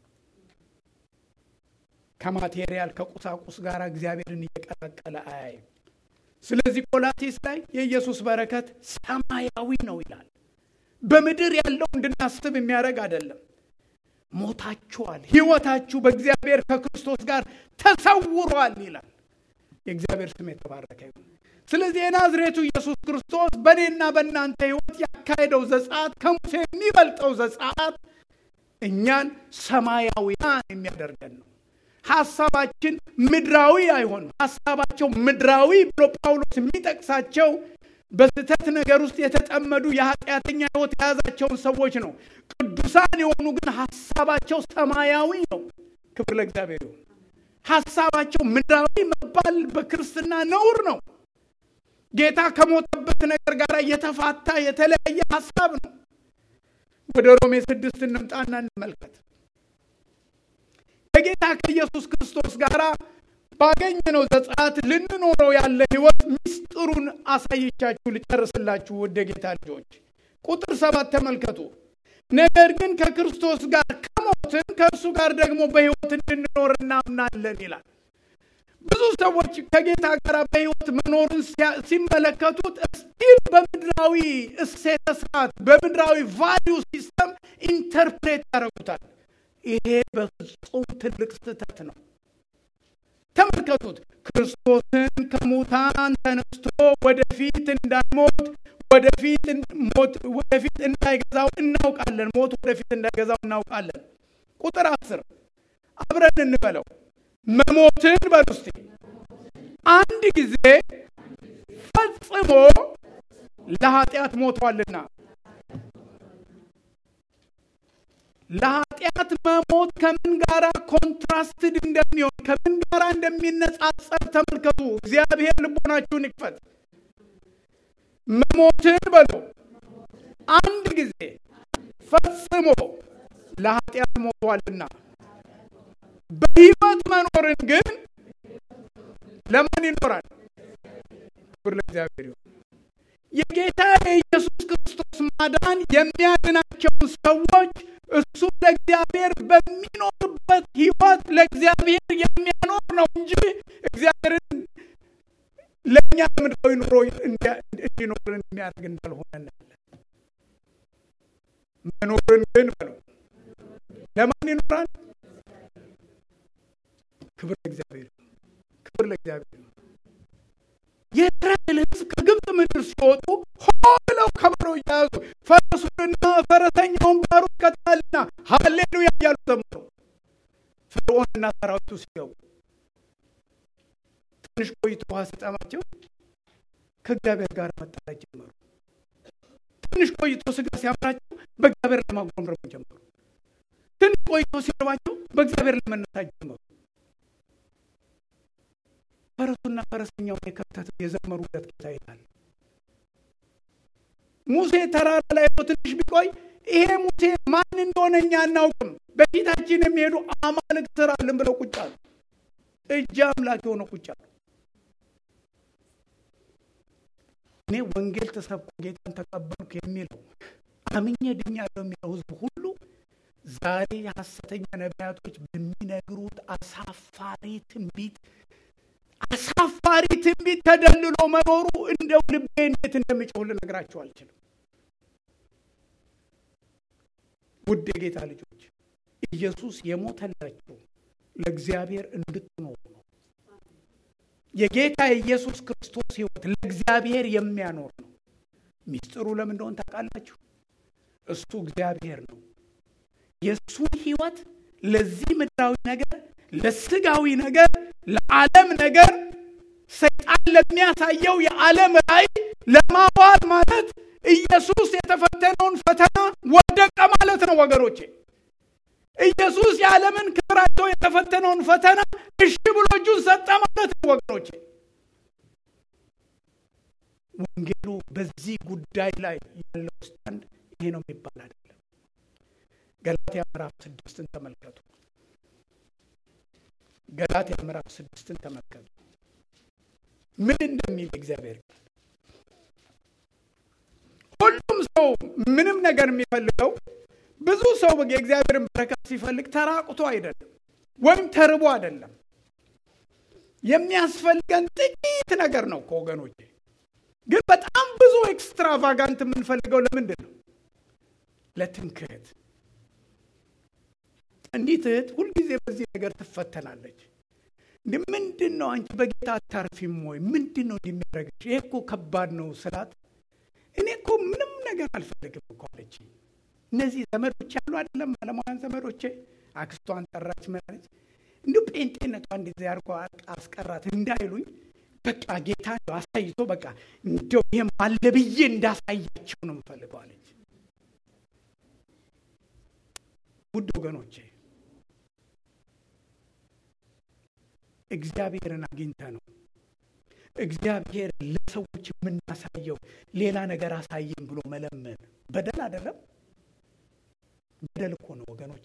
ከማቴሪያል ከቁሳቁስ ጋር እግዚአብሔርን እየቀላቀለ አያይም። ስለዚህ ቆላሴስ ላይ የኢየሱስ በረከት ሰማያዊ ነው ይላል። በምድር ያለው እንድናስብ የሚያደርግ አይደለም። ሞታችኋል፣ ሕይወታችሁ በእግዚአብሔር ከክርስቶስ ጋር ተሰውሯል ይላል። የእግዚአብሔር ስም የተባረከ ይሁን። ስለዚህ የናዝሬቱ ኢየሱስ ክርስቶስ በእኔና በእናንተ ሕይወት ያካሄደው ዘጸአት ከሙሴ የሚበልጠው ዘጸአት እኛን ሰማያዊያን የሚያደርገን ነው። ሀሳባችን ምድራዊ አይሆንም። ሀሳባቸው ምድራዊ ብሎ ጳውሎስ የሚጠቅሳቸው በስህተት ነገር ውስጥ የተጠመዱ የኃጢአተኛ ሕይወት የያዛቸውን ሰዎች ነው። ቅዱሳን የሆኑ ግን ሀሳባቸው ሰማያዊ ነው። ክብር ለእግዚአብሔር ይሁን። ሀሳባቸው ምድራዊ መባል በክርስትና ነውር ነው። ጌታ ከሞተበት ነገር ጋር የተፋታ የተለያየ ሀሳብ ነው። ወደ ሮሜ ስድስት እንምጣና እንመልከት። ከጌታ ከኢየሱስ ክርስቶስ ጋር ባገኘነው ዘጸአት ልንኖረው ያለ ህይወት ምስጢሩን አሳይቻችሁ ልጨርስላችሁ። ወደ ጌታ ልጆች ቁጥር ሰባት ተመልከቱ። ነገር ግን ከክርስቶስ ጋር ከሞትን ከእርሱ ጋር ደግሞ በህይወት እንድንኖር እናምናለን ይላል። ብዙ ሰዎች ከጌታ ጋር በህይወት መኖርን ሲመለከቱት ስቲል በምድራዊ እሴተ ስርዓት በምድራዊ ቫሊዩ ሲስተም ኢንተርፕሬት ያደርጉታል። ይሄ በፍጹም ትልቅ ስህተት ነው። ተመልከቱት። ክርስቶስን ከሙታን ተነስቶ ወደፊት እንዳይሞት ወደፊት ሞት ወደፊት እንዳይገዛው እናውቃለን። ሞት ወደፊት እንዳይገዛው እናውቃለን። ቁጥር አስር አብረን እንበለው። መሞትን በሉ እስቲ አንድ ጊዜ ፈጽሞ ለኃጢአት ሞቷልና ለኃጢአት መሞት ከምን ጋራ ኮንትራስትድ እንደሚሆን ከምን ጋራ እንደሚነጻጸር ተመልከቱ። እግዚአብሔር ልቦናችሁን ይክፈት። መሞትን በሉ አንድ ጊዜ ፈጽሞ ለኃጢአት ሞቷልና በሕይወት መኖርን ግን ለማን ይኖራል? ክብር ለእግዚአብሔር ይሁን። የጌታ የኢየሱስ ክርስቶስ ማዳን የሚያድናቸውን ሰዎች እሱ ለእግዚአብሔር በሚኖርበት ሕይወት ለእግዚአብሔር የሚያኖር ነው እንጂ እግዚአብሔርን ለእኛ ምድራዊ ኑሮ እንዲኖርን የሚያደርግ እንዳልሆነ እናያለን። መኖርን ግን በሉ ለማን ይኖራል? ክብር ለእግዚአብሔር ክብር ለእግዚአብሔር። የእስራኤል ሕዝብ ከግብፅ ምድር ሲወጡ ሆ ብለው ከበሮ እያያዙ ፈረሱንና ፈረሰኛውን ባሩት ቀጥታልና ሀሌሉያ እያሉ ዘመሩ። ፈርዖንና ሰራዊቱ ሲገቡ ትንሽ ቆይቶ ውሃ ሲጠማቸው ከእግዚአብሔር ጋር መጣላት ጀመሩ። ትንሽ ቆይቶ ስጋ ሲያምራቸው በእግዚአብሔር ለማጉረምረም ጀመሩ። ትንሽ ቆይቶ ሲርባቸው በእግዚአብሔር ለመነሳት ጀመሩ። ፈረሱና ፈረሰኛውን የከተተው የዘመሩለት ጌታ ይላል። ሙሴ ተራራ ላይ ትንሽ ቢቆይ ይሄ ሙሴ ማን እንደሆነ እኛ አናውቅም፣ በፊታችን የሚሄዱ አማልክት ስራልን ብለው ቁጭ አሉ። እጅ አምላክ የሆነ ቁጭ አሉ። እኔ ወንጌል ተሰብኮ ጌታን ተቀበልኩ የሚለው አምኜ ድኛለሁ የሚለው ህዝብ ሁሉ ዛሬ የሐሰተኛ ነቢያቶች በሚነግሩት አሳፋሪ ትንቢት አሳፋሪ ትንቢት ተደልሎ መኖሩ እንደው ልቤ እንዴት እንደሚጮህ ልነግራችሁ አልችልም። ውድ የጌታ ልጆች ኢየሱስ የሞተላችሁ ለእግዚአብሔር እንድትኖሩ ነው። የጌታ የኢየሱስ ክርስቶስ ህይወት ለእግዚአብሔር የሚያኖር ነው። ሚስጥሩ ለምን እንደሆነ ታውቃላችሁ? እሱ እግዚአብሔር ነው። የእሱን ህይወት ለዚህ ምድራዊ ነገር፣ ለስጋዊ ነገር፣ ለዓለም ነገር ሰይጣን ለሚያሳየው የዓለም ራእይ ለማዋል ማለት ኢየሱስ የተፈተነውን ፈተና ወደቀ ማለት ነው ወገኖቼ። ኢየሱስ የዓለምን ክብር አይቶ የተፈተነውን ፈተና እሺ ብሎ እጁን ሰጠ ማለት ነው ወገኖቼ። ወንጌሉ በዚህ ጉዳይ ላይ ያለው ስታንድ ይሄ ነው የሚባል አይደለም። ገላትያ ምዕራፍ ስድስትን ተመልከቱ። ገላትያ ምዕራፍ ስድስትን ተመልከቱ። ምን እንደሚል እግዚአብሔር ሁሉም ሰው ምንም ነገር የሚፈልገው ብዙ ሰው የእግዚአብሔርን በረከት ሲፈልግ ተራቁቶ አይደለም፣ ወይም ተርቦ አይደለም። የሚያስፈልገን ጥቂት ነገር ነው እኮ ወገኖቼ። ግን በጣም ብዙ ኤክስትራቫጋንት የምንፈልገው ለምንድን ነው? ለትምክህት። እንዲት እህት ሁልጊዜ በዚህ ነገር ትፈተናለች። እንዲህ ምንድን ነው አንቺ በጌታ አታርፊም ወይ? ምንድን ነው እንደሚያደርግሽ? ይሄ እኮ ከባድ ነው ስላት፣ እኔ እኮ ምንም ነገር አልፈልግም እኮ አለች። እነዚህ ዘመዶች ያሉ አይደለም አለማውያን ዘመዶቼ፣ አክስቷን ጠራች መለች። እንዲሁ ጴንጤነቷ እንደዚህ አድርጎ አስቀራት እንዳይሉኝ በቃ ጌታ አሳይቶ በቃ እንዲያው ይሄም አለ ብዬ እንዳሳያቸው ነው የምፈልገው አለች። ውድ ወገኖቼ እግዚአብሔርን አግኝተ ነው እግዚአብሔር ለሰዎች የምናሳየው ሌላ ነገር አሳየን ብሎ መለመን በደል አይደለም። በደል እኮ ነው ወገኖቼ።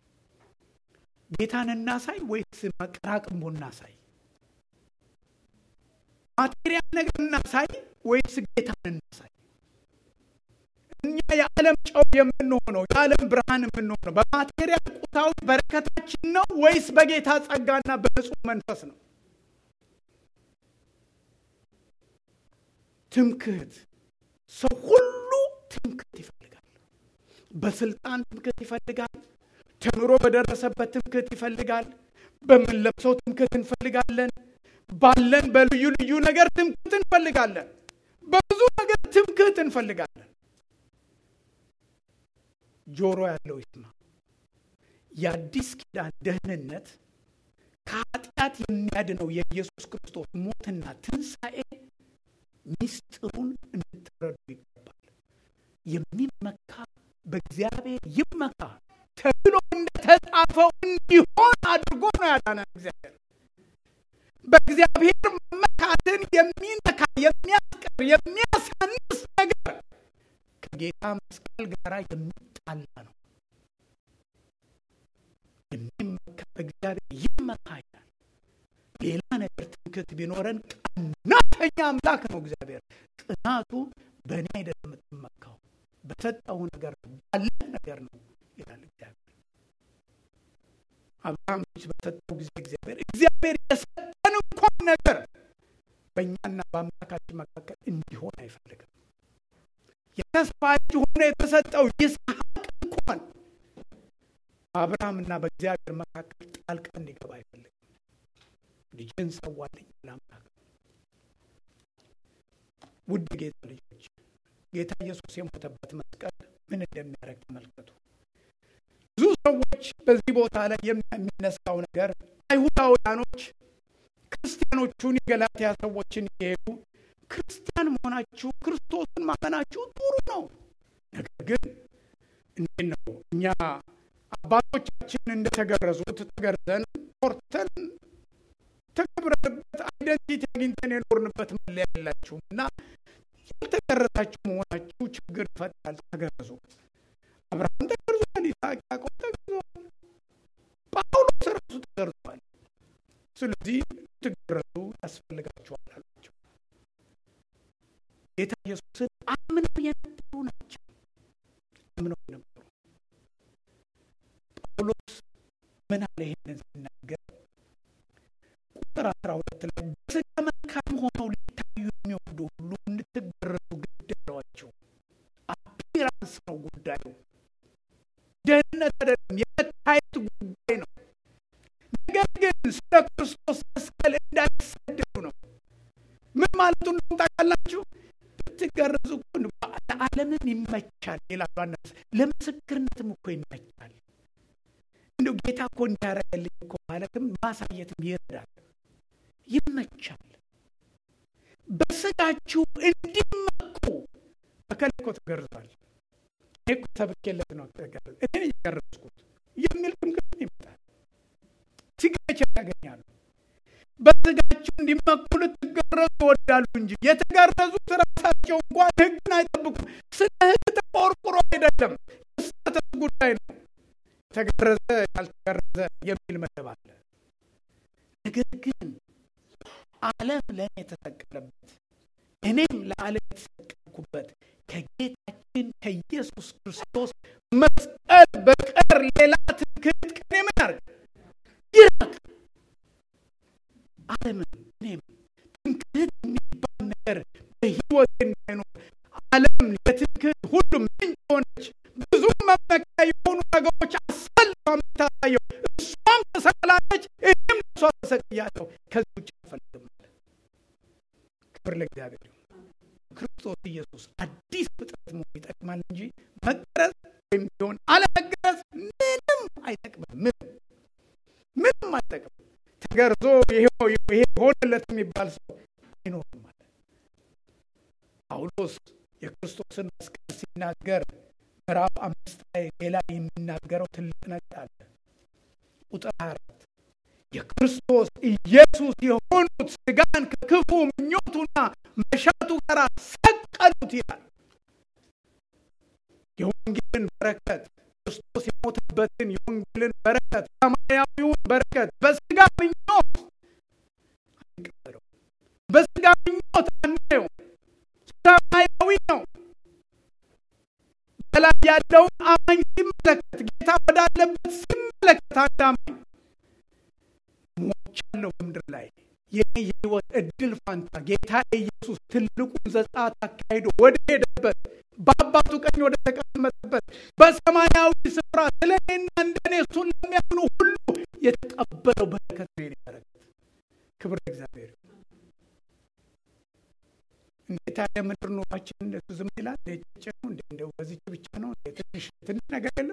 ጌታን እናሳይ ወይስ መቀራቅንቦ እናሳይ? ማቴሪያል ነገር እናሳይ ወይስ ጌታን እናሳይ? እኛ የዓለም ጨው የምንሆነው የዓለም ብርሃን የምንሆነው በማቴሪያል ቁሳዊ በረከታችን ነው ወይስ በጌታ ጸጋና በንጹህ መንፈስ ነው? ትምክህት፣ ሰው ሁሉ ትምክህት ይፈልጋል። በስልጣን ትምክህት ይፈልጋል። ተምሮ በደረሰበት ትምክህት ይፈልጋል። በምንለብሰው ትምክህት እንፈልጋለን። ባለን በልዩ ልዩ ነገር ትምክህት እንፈልጋለን። በብዙ ነገር ትምክህት እንፈልጋለን። ጆሮ ያለው ይስማ። የአዲስ ኪዳን ደህንነት ከኃጢአት የሚያድነው የኢየሱስ ክርስቶስ ሞትና ትንሣኤ ሚስጥሩን እንድትረዱ ይገባል። የሚመካ በእግዚአብሔር ይመካ ተብሎ እንደተጻፈው እንዲሆን አድርጎ ነው ያዳነን እግዚአብሔር። በእግዚአብሔር መመካትን የሚነካ የሚያስቀር የሚያሳንስ ነገር ከጌታ መስቀል ጋር የሚጣላ ነው። የሚመካ በእግዚአብሔር ይመካ ይላል። ሌላ ነገር ትምክህት ቢኖረን ቀናተኛ አምላክ ነው እግዚአብሔር። ቅናቱ በእኔ አይደለም የምትመካው በሰጠው ነገር ነው ባለህ ነገር ነው ይላል እግዚአብሔር። አብርሃም ልጅ በሰጠው ጊዜ እግዚአብሔር እግዚአብሔር የሰጠን እንኳን ነገር በእኛና በአምላካችን መካከል እንዲሆን አይፈልግም። የተስፋ ልጅ ሆኖ የተሰጠው ይስሐቅ እንኳን በአብርሃምና በእግዚአብሔር መካከል ጣልቃ እንዲገባ አይፈልግም። ልጅን ሰዋልኝ ለአምላክ ውድ ጌታ ልጆች ጌታ ኢየሱስ የሞተበት መስቀል ምን እንደሚያደርግ ተመልከቱ። ብዙ ሰዎች በዚህ ቦታ ላይ የሚነሳው ነገር አይሁዳውያኖች ክርስቲያኖቹን የገላትያ ሰዎችን እየሄዱ ክርስቲያን መሆናችሁ ክርስቶስን ማመናችሁ ጥሩ ነው፣ ነገር ግን እንዴት ነው እኛ አባቶቻችን እንደተገረዙት ተገርዘን ኮርተን ተከብረንበት አይደንቲቲ አግኝተን የኖርንበት መለያ የላችሁም እና ያልተገረዛችሁ መሆናችሁ ችግር ይፈጣል። ተገረዙ። አብርሃም ተገርዟል። ይስሐቅ፣ ያዕቆብ ተገርዘዋል። ጳውሎስ ራሱ ተገርዟል። ስለዚህ ትገረዙ ያስፈልጋችኋል አሏቸው። ጌታ ኢየሱስን አምነው የነበሩ ናቸው። አምነው የነበሩ ጳውሎስ ምን አለ ይሄንን ሲናገር ቁጥር አስራ ሁለት ላይ በስጋ መልካም ሆነው ሊታዩ የሚወዱ ሁሉ እንድትገረዙ ግድ አሏቸው። አፒራንስ ነው ጉዳዩ፣ ደህንነት አይደለም፣ የመታየት ጉዳይ ነው። ነገር ግን ስለ ክርስቶስ መስቀል እንዳይሰደዱ ነው። ምን ማለቱ እንደሆነ ታውቃላችሁ? ብትገረዙ እኮ ለዓለምም ይመቻል ይላሉ። አንዳንድ ለምስክርነትም እኮ ይመቻል። እንደው ጌታ እኮ እንዲያረገልኝ እኮ ማለትም ማሳየትም ይረዳል፣ ይመቻል። በስጋችሁ እንዲመኩ በከላይ እኮ ተገርዟል። እኔ እኮ ሰብኬለት ነው ተገርዝ እኔ የገረዝኩት የሚል ትምክህት ይመጣል። ሲግኔቸር ያገኛሉ። በስጋችሁ እንዲመኩ ልትገረዙ ይወዳሉ እንጂ የተገረዙት ራሳቸው እንኳን ሕግን አይጠብቁም። ስለ ሕግ ተቆርቁሮ አይደለም፣ የስህተት ጉዳይ ነው። የተገረዘ ያልተገረዘ የሚል መደብ አለ። ነገር ግን ዓለም ለእኔ የተሰቀለበት እኔም ለዓለም የተሰቀልኩበት ከጌታችን ከኢየሱስ ክርስቶስ መስቀል በቀር ሌላ ትምክህት ከኔ ምን ያርግ ይራቅ። ዓለምም እኔም ትምክህት የሚባል ነገር በሕይወት እንዳይኖር ዓለም ለትምክህት ሁሉ ምንጭ ሆነች። ብዙ መመኪያ የሆኑ ነገሮች አሰልፋ የምታሳየው እሷም ተሰቅላለች፣ እኔም እሷ ተሰቅያለሁ። ከዚህ ውጭ አልፈልግም አለ። ክብር ለእግዚአብሔር ይሁን። ክርስቶስ ኢየሱስ አዲስ ፍጥረት መሆን ይጠቅማል እንጂ መገረዝ ወይም ቢሆን አለመገረዝ ምንም አይጠቅምም። ምንም ምንም አይጠቅምም። ተገርዞ ይሄው ይሄ ሆነለት የሚባል ሰው አይኖርም አለ ጳውሎስ። የክርስቶስን መስቀል ሲናገር ምዕራፍ አምስት ላይ ሌላ የሚናገረው ትልቅ ነገር አለ። ቁጥር 24 የክርስቶስ ኢየሱስ የሆኑት ስጋን ከክፉ ምኞቱና መሻቱ ጋር ሰቀሉት ይላል። የወንጌልን በረከት ክርስቶስ የሞተበትን የወንጌልን በረከት ሰማያዊውን በረከት በስጋ ምኞት አንቀበለው። በስጋ ምኞት አናየው። ሰማያዊ ነው። በላይ ያለውን አማኝ ሲመለከት ጌታ ወዳለበት ሲመለከት አንድ አማኝ ሞቻለሁ በምድር ላይ የኔ የህይወት እድል ፋንታ ጌታ ኢየሱስ ትልቁን ዘጸአት አካሂዶ ወደ ሄደበት በአባቱ ቀኝ ወደ ተቀመጠበት በሰማያዊ ስፍራ ስለ እኔና እንደኔ እሱን ለሚያምኑ ሁሉ የተቀበለው በረከት ነው። የኔ በረከት ክብር እግዚአብሔር። እንዴት ያለ ምድር ኑሯችን እንደሱ ዝም ይላል? ጭ ነው እንደ እንደው በዚች ብቻ ነው ትንሽ ትንሽ ነገር የለም።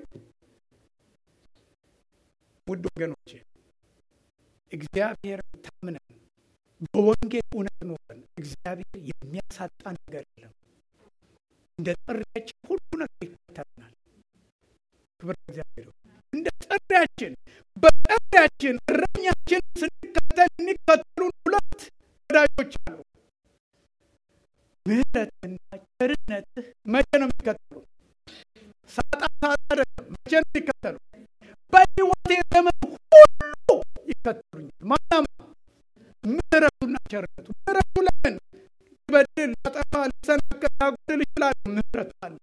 ውድ ወገኖቼ እግዚአብሔር ታምነን በወንጌል እውነት ኖረን እግዚአብሔር የሚያሳጣ ነገር የለም። እንደ ጥሪያችን ሁሉ ነገር ይከተልናል። ክብር እግዚአብሔር። እንደ ጥሪያችን በጥሪያችን እረኛችን ስንከተል የሚከተሉን ሁለት ወዳጆች አሉ። ምሕረትና ቸርነትህ መቼ ነው የሚከተሉ? ሳጣ ሳጣ መቼ ነው የሚከተሉ? በሕይወቴ ዘመን ሁሉ ይከተሉኛል። ማናማ ምሕረቱና ቸርነቱ። ምሕረቱ ለምን በድል ላጠፋ ልሰናከል ላጎድል ይችላል። ምሕረቱ አለ።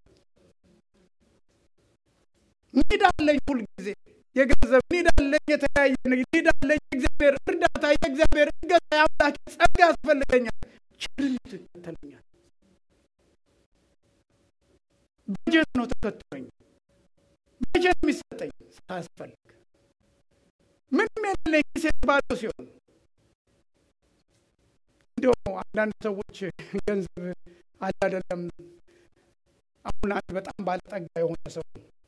ኒድ አለኝ ሁልጊዜ የገንዘብ ኒድ አለኝ፣ የተለያየ ኒድ አለኝ። የእግዚአብሔር እርዳታ፣ የእግዚአብሔር እገዛ፣ የአምላክ ጸጋ ያስፈልገኛል። ቸርነቱ ይከተለኛል። በጀት ነው ተከትሎኝ በጀት የሚሰጠኝ ሳያስፈልግ ምንም የሌለኝ ጊዜ ባዶ ሲሆን እንዲሁ አንዳንድ ሰዎች ገንዘብ አለ አይደለም። አሁን አንድ በጣም ባለጠጋ የሆነ ሰው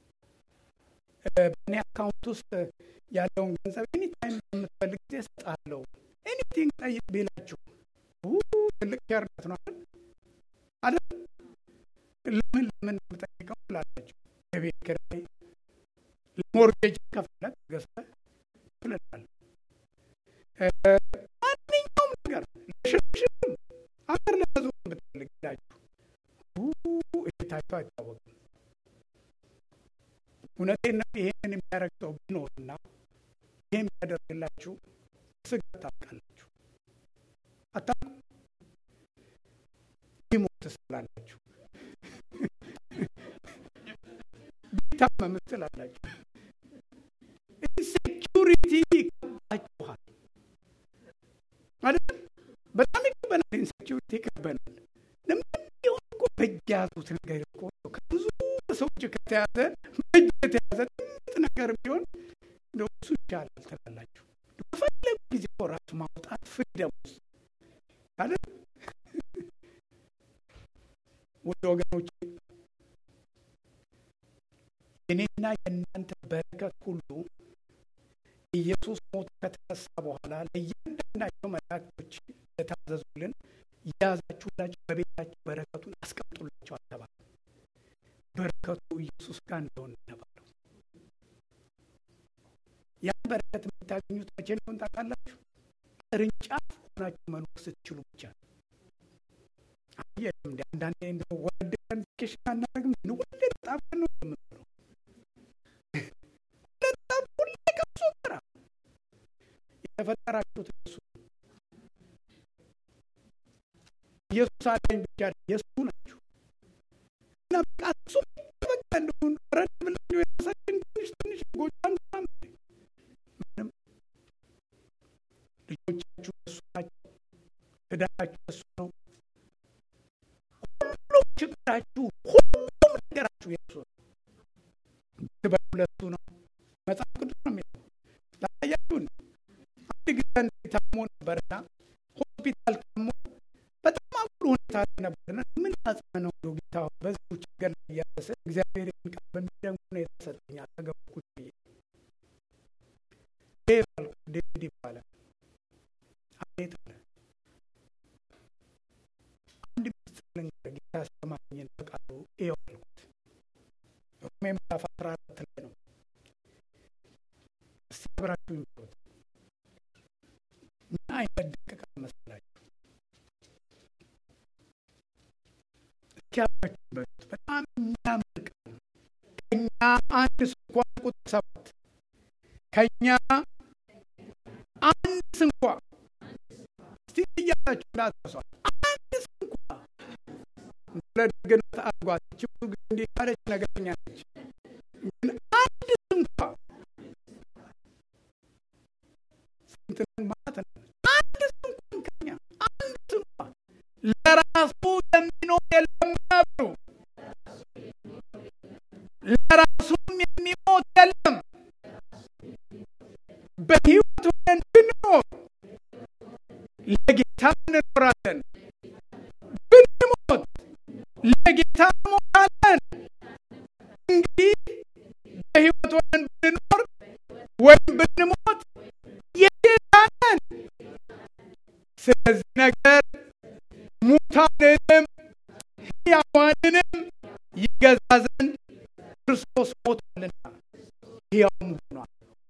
በእኔ አካውንት ውስጥ ያለውን ገንዘብ ኤኒታይም በምትፈልግ ጊዜ እሰጥሃለሁ ኤኒቲንግ ጠይቅ ቢላችሁ ትልቅ ቸርነት ነው አይደል? አይደል? ለምን ለምን የምጠይቀው ትላላችሁ። የቤት ኪራይ ሞርጌጅ ከፍለህ ገዝተህ ትልላለህ። ማንኛውም ነገር ለሽርሽርም አገር ለመዞር ብትፈልግ ላችሁ እታቸው አይታወቅም። እውነቴን ነው። ይሄንን የሚያደርግ ሰው ቢኖርና ይሄ የሚያደርግላችሁ ስጋ ታውቃላችሁ። አታውቁም? ቢሞት ስላላችሁ ቢታመም ስላላችሁ ኢንሴኪሪቲ ይከባችኋል አይደል? በጣም ይከበናል። ኢንሴኪሪቲ ይከበናል። ለምን ቢሆን እኮ በእጅ የያዙት ነገር እኮ ከብዙ ሰዎች ከተያዘ በእጅ የተያዘ ትንጥ ነገር ቢሆን እንደው እሱ ይቻላል ትላላችሁ። በፈለጉ ጊዜ እኮ ራሱ ማውጣት ፍሪደም ውስጥ አይደል? ወደ ወገኖች የኔና የእናንተ በረከት ሁሉ ኢየሱስ ሞት ከተነሳ በኋላ ለእያንዳንዳቸው መላእክቶች የታዘዙልን የያዛችሁላቸው በቤታቸው በረከቱን አስቀምጡላቸው አልተባለ። በረከቱ ኢየሱስ ጋር እንደሆነ ተባለው። ያን በረከት የምታገኙት መቼ እንደሆነ ታውቃላችሁ? ቅርንጫፍ ሆናችሁ መኖር ስትችሉ ብቻ ነው። አየም እንደ አንዳንዴ እንደ ወልደን ኬሽን አናደርግም። ወልደ በጣም ነው የምንኖረው። በጣም ሁሌ ከሱ ጋር የተፈጠራችሁት እሱ ኢየሱስ አለኝ ብቻ የእሱ ናችሁ እና በቃ እሱ በቃ እንደሁን ረድ ብላችሁ የራሳችን ትንሽ ትንሽ ጎጃም ምንም ልጆቻችሁ እሱ ናቸው። ትዳራችሁ እሱ ነው። ሁሉም ችግራችሁ፣ ሁሉም ነገራችሁ የእሱ ነው። ትበሉ ለእሱ ነው። መጽሐፍ ቅዱስ ነው የሚለው ላሳያችሁን። አንድ ጊዜ አንድ ታሞ ነበርና ሆስፒታል ታሞ በጣም አጉል ሁኔታ ላይ ነበርና ምን አጽናነው ነው ጌታ በዚሁ ችግር ላይ እያለሰ እግዚአብሔር የሚቃል በሚደንቅ ሁኔታ ሰጠኝ። አጠገቡ ቁጭ ብዬ ዴቭ አልኩት። ዴቪድ ይባላል። አቤት አለ። አንድ ምስጢር ልንገርህ፣ ጌታ ያስተማረኝን በቃሉ ይኸው አልኩት። ሮሜ ምዕራፍ አስራ አራት ላይ ነው። እስቲ አብራችሁ ይምሩት። ምን አይነት ደቂቃ መሰላችሁ? እስኪ አብራችሁ በሉት። በጣም የሚያምር ቃል ነው። ከእኛ አንድ ስንኳ ቁጥር ሰባት ከእኛ አንድ ስንኳ እስቲ እያላችሁ ላትረሷል። አንድ ስንኳ ለደግነት አድርጓት። እቺ ብዙ ጊዜ እንዲህ ያለች ነገረኛ ነች። ግን አንድ ስንኳ ስንት ነን ማለት ነው? አንድ ስንኳን ከኛ አንድ ስንኳ ለራሱ የሚኖር የለም አሉ። ለራሱም የሚሞት የለም። በሕይወት ሆነን ብንኖር ለጌታ እንኖራለን፣ ብንሞት ለጌታ እንሞታለን። እንግዲህ በሕይወት ሆነን ብንኖር ወይም ብንሞት የጌታ ነን። ስለዚህ ነገር ሙታንንም ሕያዋንንም ይገዛ ዘንድ ክርስቶስ ሞቷልና ሕያውም ሆኗል።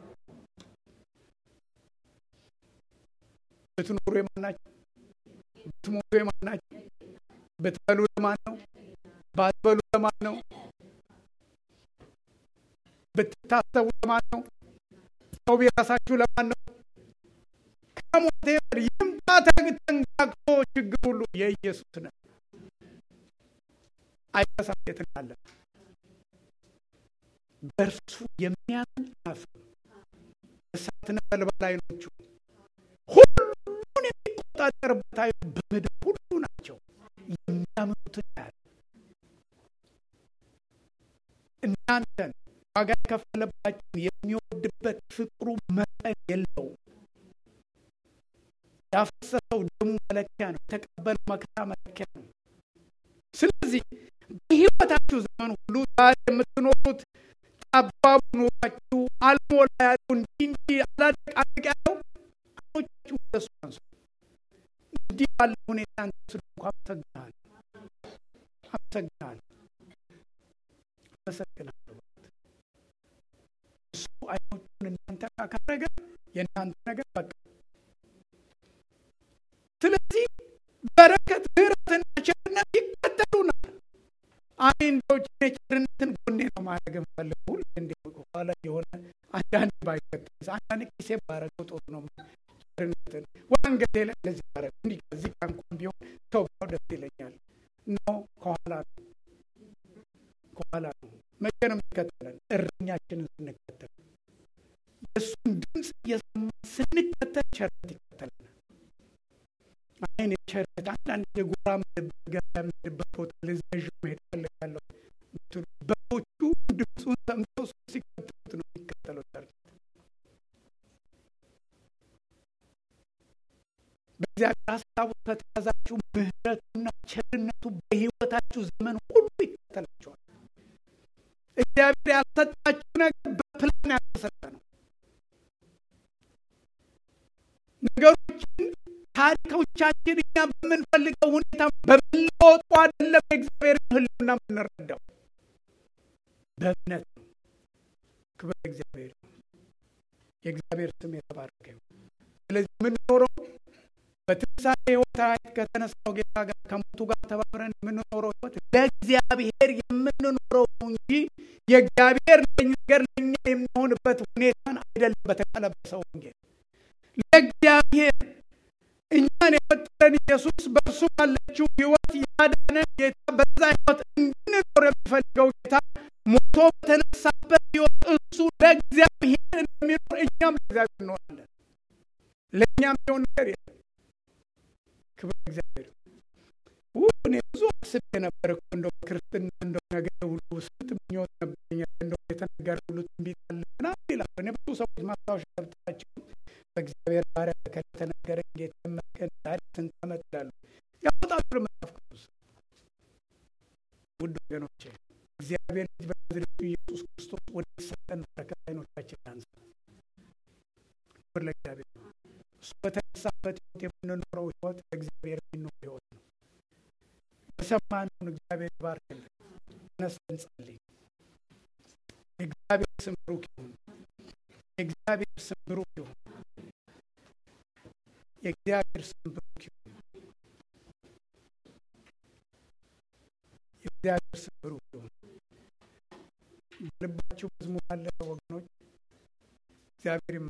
ብትኖሩ የማን ናቸው? ብትሞቱ የማን ናቸው? ብትበሉ ለማን ነው? ባትበሉ ለማን ነው? ብትታሰቡ ለማን ነው? ሰው ቢራሳችሁ ለማን ነው? ከሞቴ ይምጣ ተንጋግቶ ችግር ሁሉ የኢየሱስ ነው። አይረሳም። የት እንዳለ በእርሱ የሚያምን አያፍርም። እሳት ነበልባል ዓይኖቹ ሁሉን የሚቆጣጠርበት ዓይኑ በምድር ሁሉ ናቸው። የሚያምኑትን ያህል እናንተን ዋጋ የከፈለባችሁን የሚወድበት ፍቅሩ መጠን የለውም። ያፈሰሰው ደሙ መለኪያ ነው። የተቀበለው መከራ መለኪያ ነው። ስለዚህ በሕይወታችሁ ዘመን ሁሉ ዛሬ የምትኖሩት ጠባቡ ኑሯችሁ አልሞላ ያለው እንዲህ እንዲህ አላደቃደቅ ያለው አይኖቻችሁ ወደሱ አንሱ። እንዲህ ባለ ሁኔታ አንተ ስለሆንኩ አመሰግናለሁ፣ አመሰግናለሁ፣ አመሰግናለሁ። እሱ አይኖቹን እናንተ ጋር ካደረገ የእናንተ ነገር በቃ ስለዚህ በረከት ምሕረትና ቸርነት ይከተሉናል። አይ እንደው ቸርነትን ጎኔ ነው ማድረግ የምፈልገው ሁሉ እንዲ ኋላ የሆነ አንዳንድ ባይከተል አንዳንድ ጊዜ ባረገው ጥሩ ነው። ቸርነትን ወንጌሌ ላይ እንደዚህ ባረግ እንዲህ ከዚህ ጋር እንኳን ቢሆን ሰው ቢያው ደስ ይለኛል። ኖ ከኋላ ነው ከኋላ ነው። መቼ ነው የሚከተለን? እረኛችንን ስንከተል የእሱን ድምፅ እየሰማ ስንከተል ቸርነት ይከተለናል። አይን የቸርነት አንዳንድ የጎራ ምድበት ገበያ የምሄድበት ቦታ ልዘዥ መሄድ ፈልጋለሁ ብትሉ በጎቹ ድምፁን ሰምተው እሱ ሲከተሉት ነው የሚከተለው ቸርነት። በእግዚአብሔር ሀሳቡ ከተያዛችሁ ምሕረቱና ቸርነቱ በሕይወታችሁ ዘመን ሁሉ ይከተላችኋል። እግዚአብሔር ያልሰጣችሁ ነገር በፕላን ያልተሰጠ ነው። ነገሮችን ታሪኮቻችን እኛ በምንፈልገው ሁኔታ በምንለወጡ አይደለም። የእግዚአብሔር ሕልውና የምንረዳው በእምነት ነው። ክብር እግዚአብሔር ነው። የእግዚአብሔር ስም የተባረከ ይሁን። ስለዚህ የምንኖረው በትንሣኤ ሕይወት ራእይ ከተነሳው ጌታ ጋር ከሞቱ ጋር ተባብረን የምንኖረው ሕይወት ለእግዚአብሔር የምንኖረው ነው እንጂ የእግዚአብሔር ነገር ለእኛ የሚሆንበት ሁኔታን አይደለም። በተቀለበሰው ወንጌል ለእግዚአብሔር እኛን የፈጠረን ኢየሱስ በእርሱ ባለችው ሕይወት ያዳነን ጌታ በዛ ሕይወት እንድንኖር የሚፈልገው ጌታ ሞቶ በተነሳበት ሕይወት እሱ ለእግዚአብሔር እንደሚኖር እኛም ለእግዚአብሔር እንሆናለን። ለእኛም የሆን ነገር የለም። ክብር እግዚአብሔር። እኔ ብዙ አስቤ ነበር እኮ እንደው ክርስትና እንደው ነገር ሁሉ ስንት ምኞት ነበረኝ። እንደው የተነገረ ሁሉ ትንቢት አለ ምናምን ይላሉ። እኔ ብዙ ሰዎች ማስታወሻ ገብታቸው በእግዚአብሔር ባሪያ ከተነገረኝ ጌታ ይመስገን ዛሬ ስንት ዓመት ይላሉ ያወጣሉ መጽሐፍ ቅዱስ። ውድ ወገኖቼ እግዚአብሔር ልጅ በናዝሬቱ ኢየሱስ ክርስቶስ ወደ ሰጠን በረከት አይኖቻችን ያንሳ። ክብር ለእግዚአብሔር። እሱ በተነሳበት ሕይወት የምንኖረው ሕይወት ለእግዚአብሔር የሚኖር ሕይወት ነው። የሰማነውን እግዚአብሔር ይባርክልን። ተነስተን እንጸልይ። የእግዚአብሔር ስም ብሩክ ይሁን። የእግዚአብሔር ስም ብሩክ ይሁን። የእግዚአብሔር ስም ብሩክ ይሁን። የእግዚአብሔር ስም ብሩክ ይሁን። በልባችሁ መዝሙር አለ ወገኖች፣ እግዚአብሔር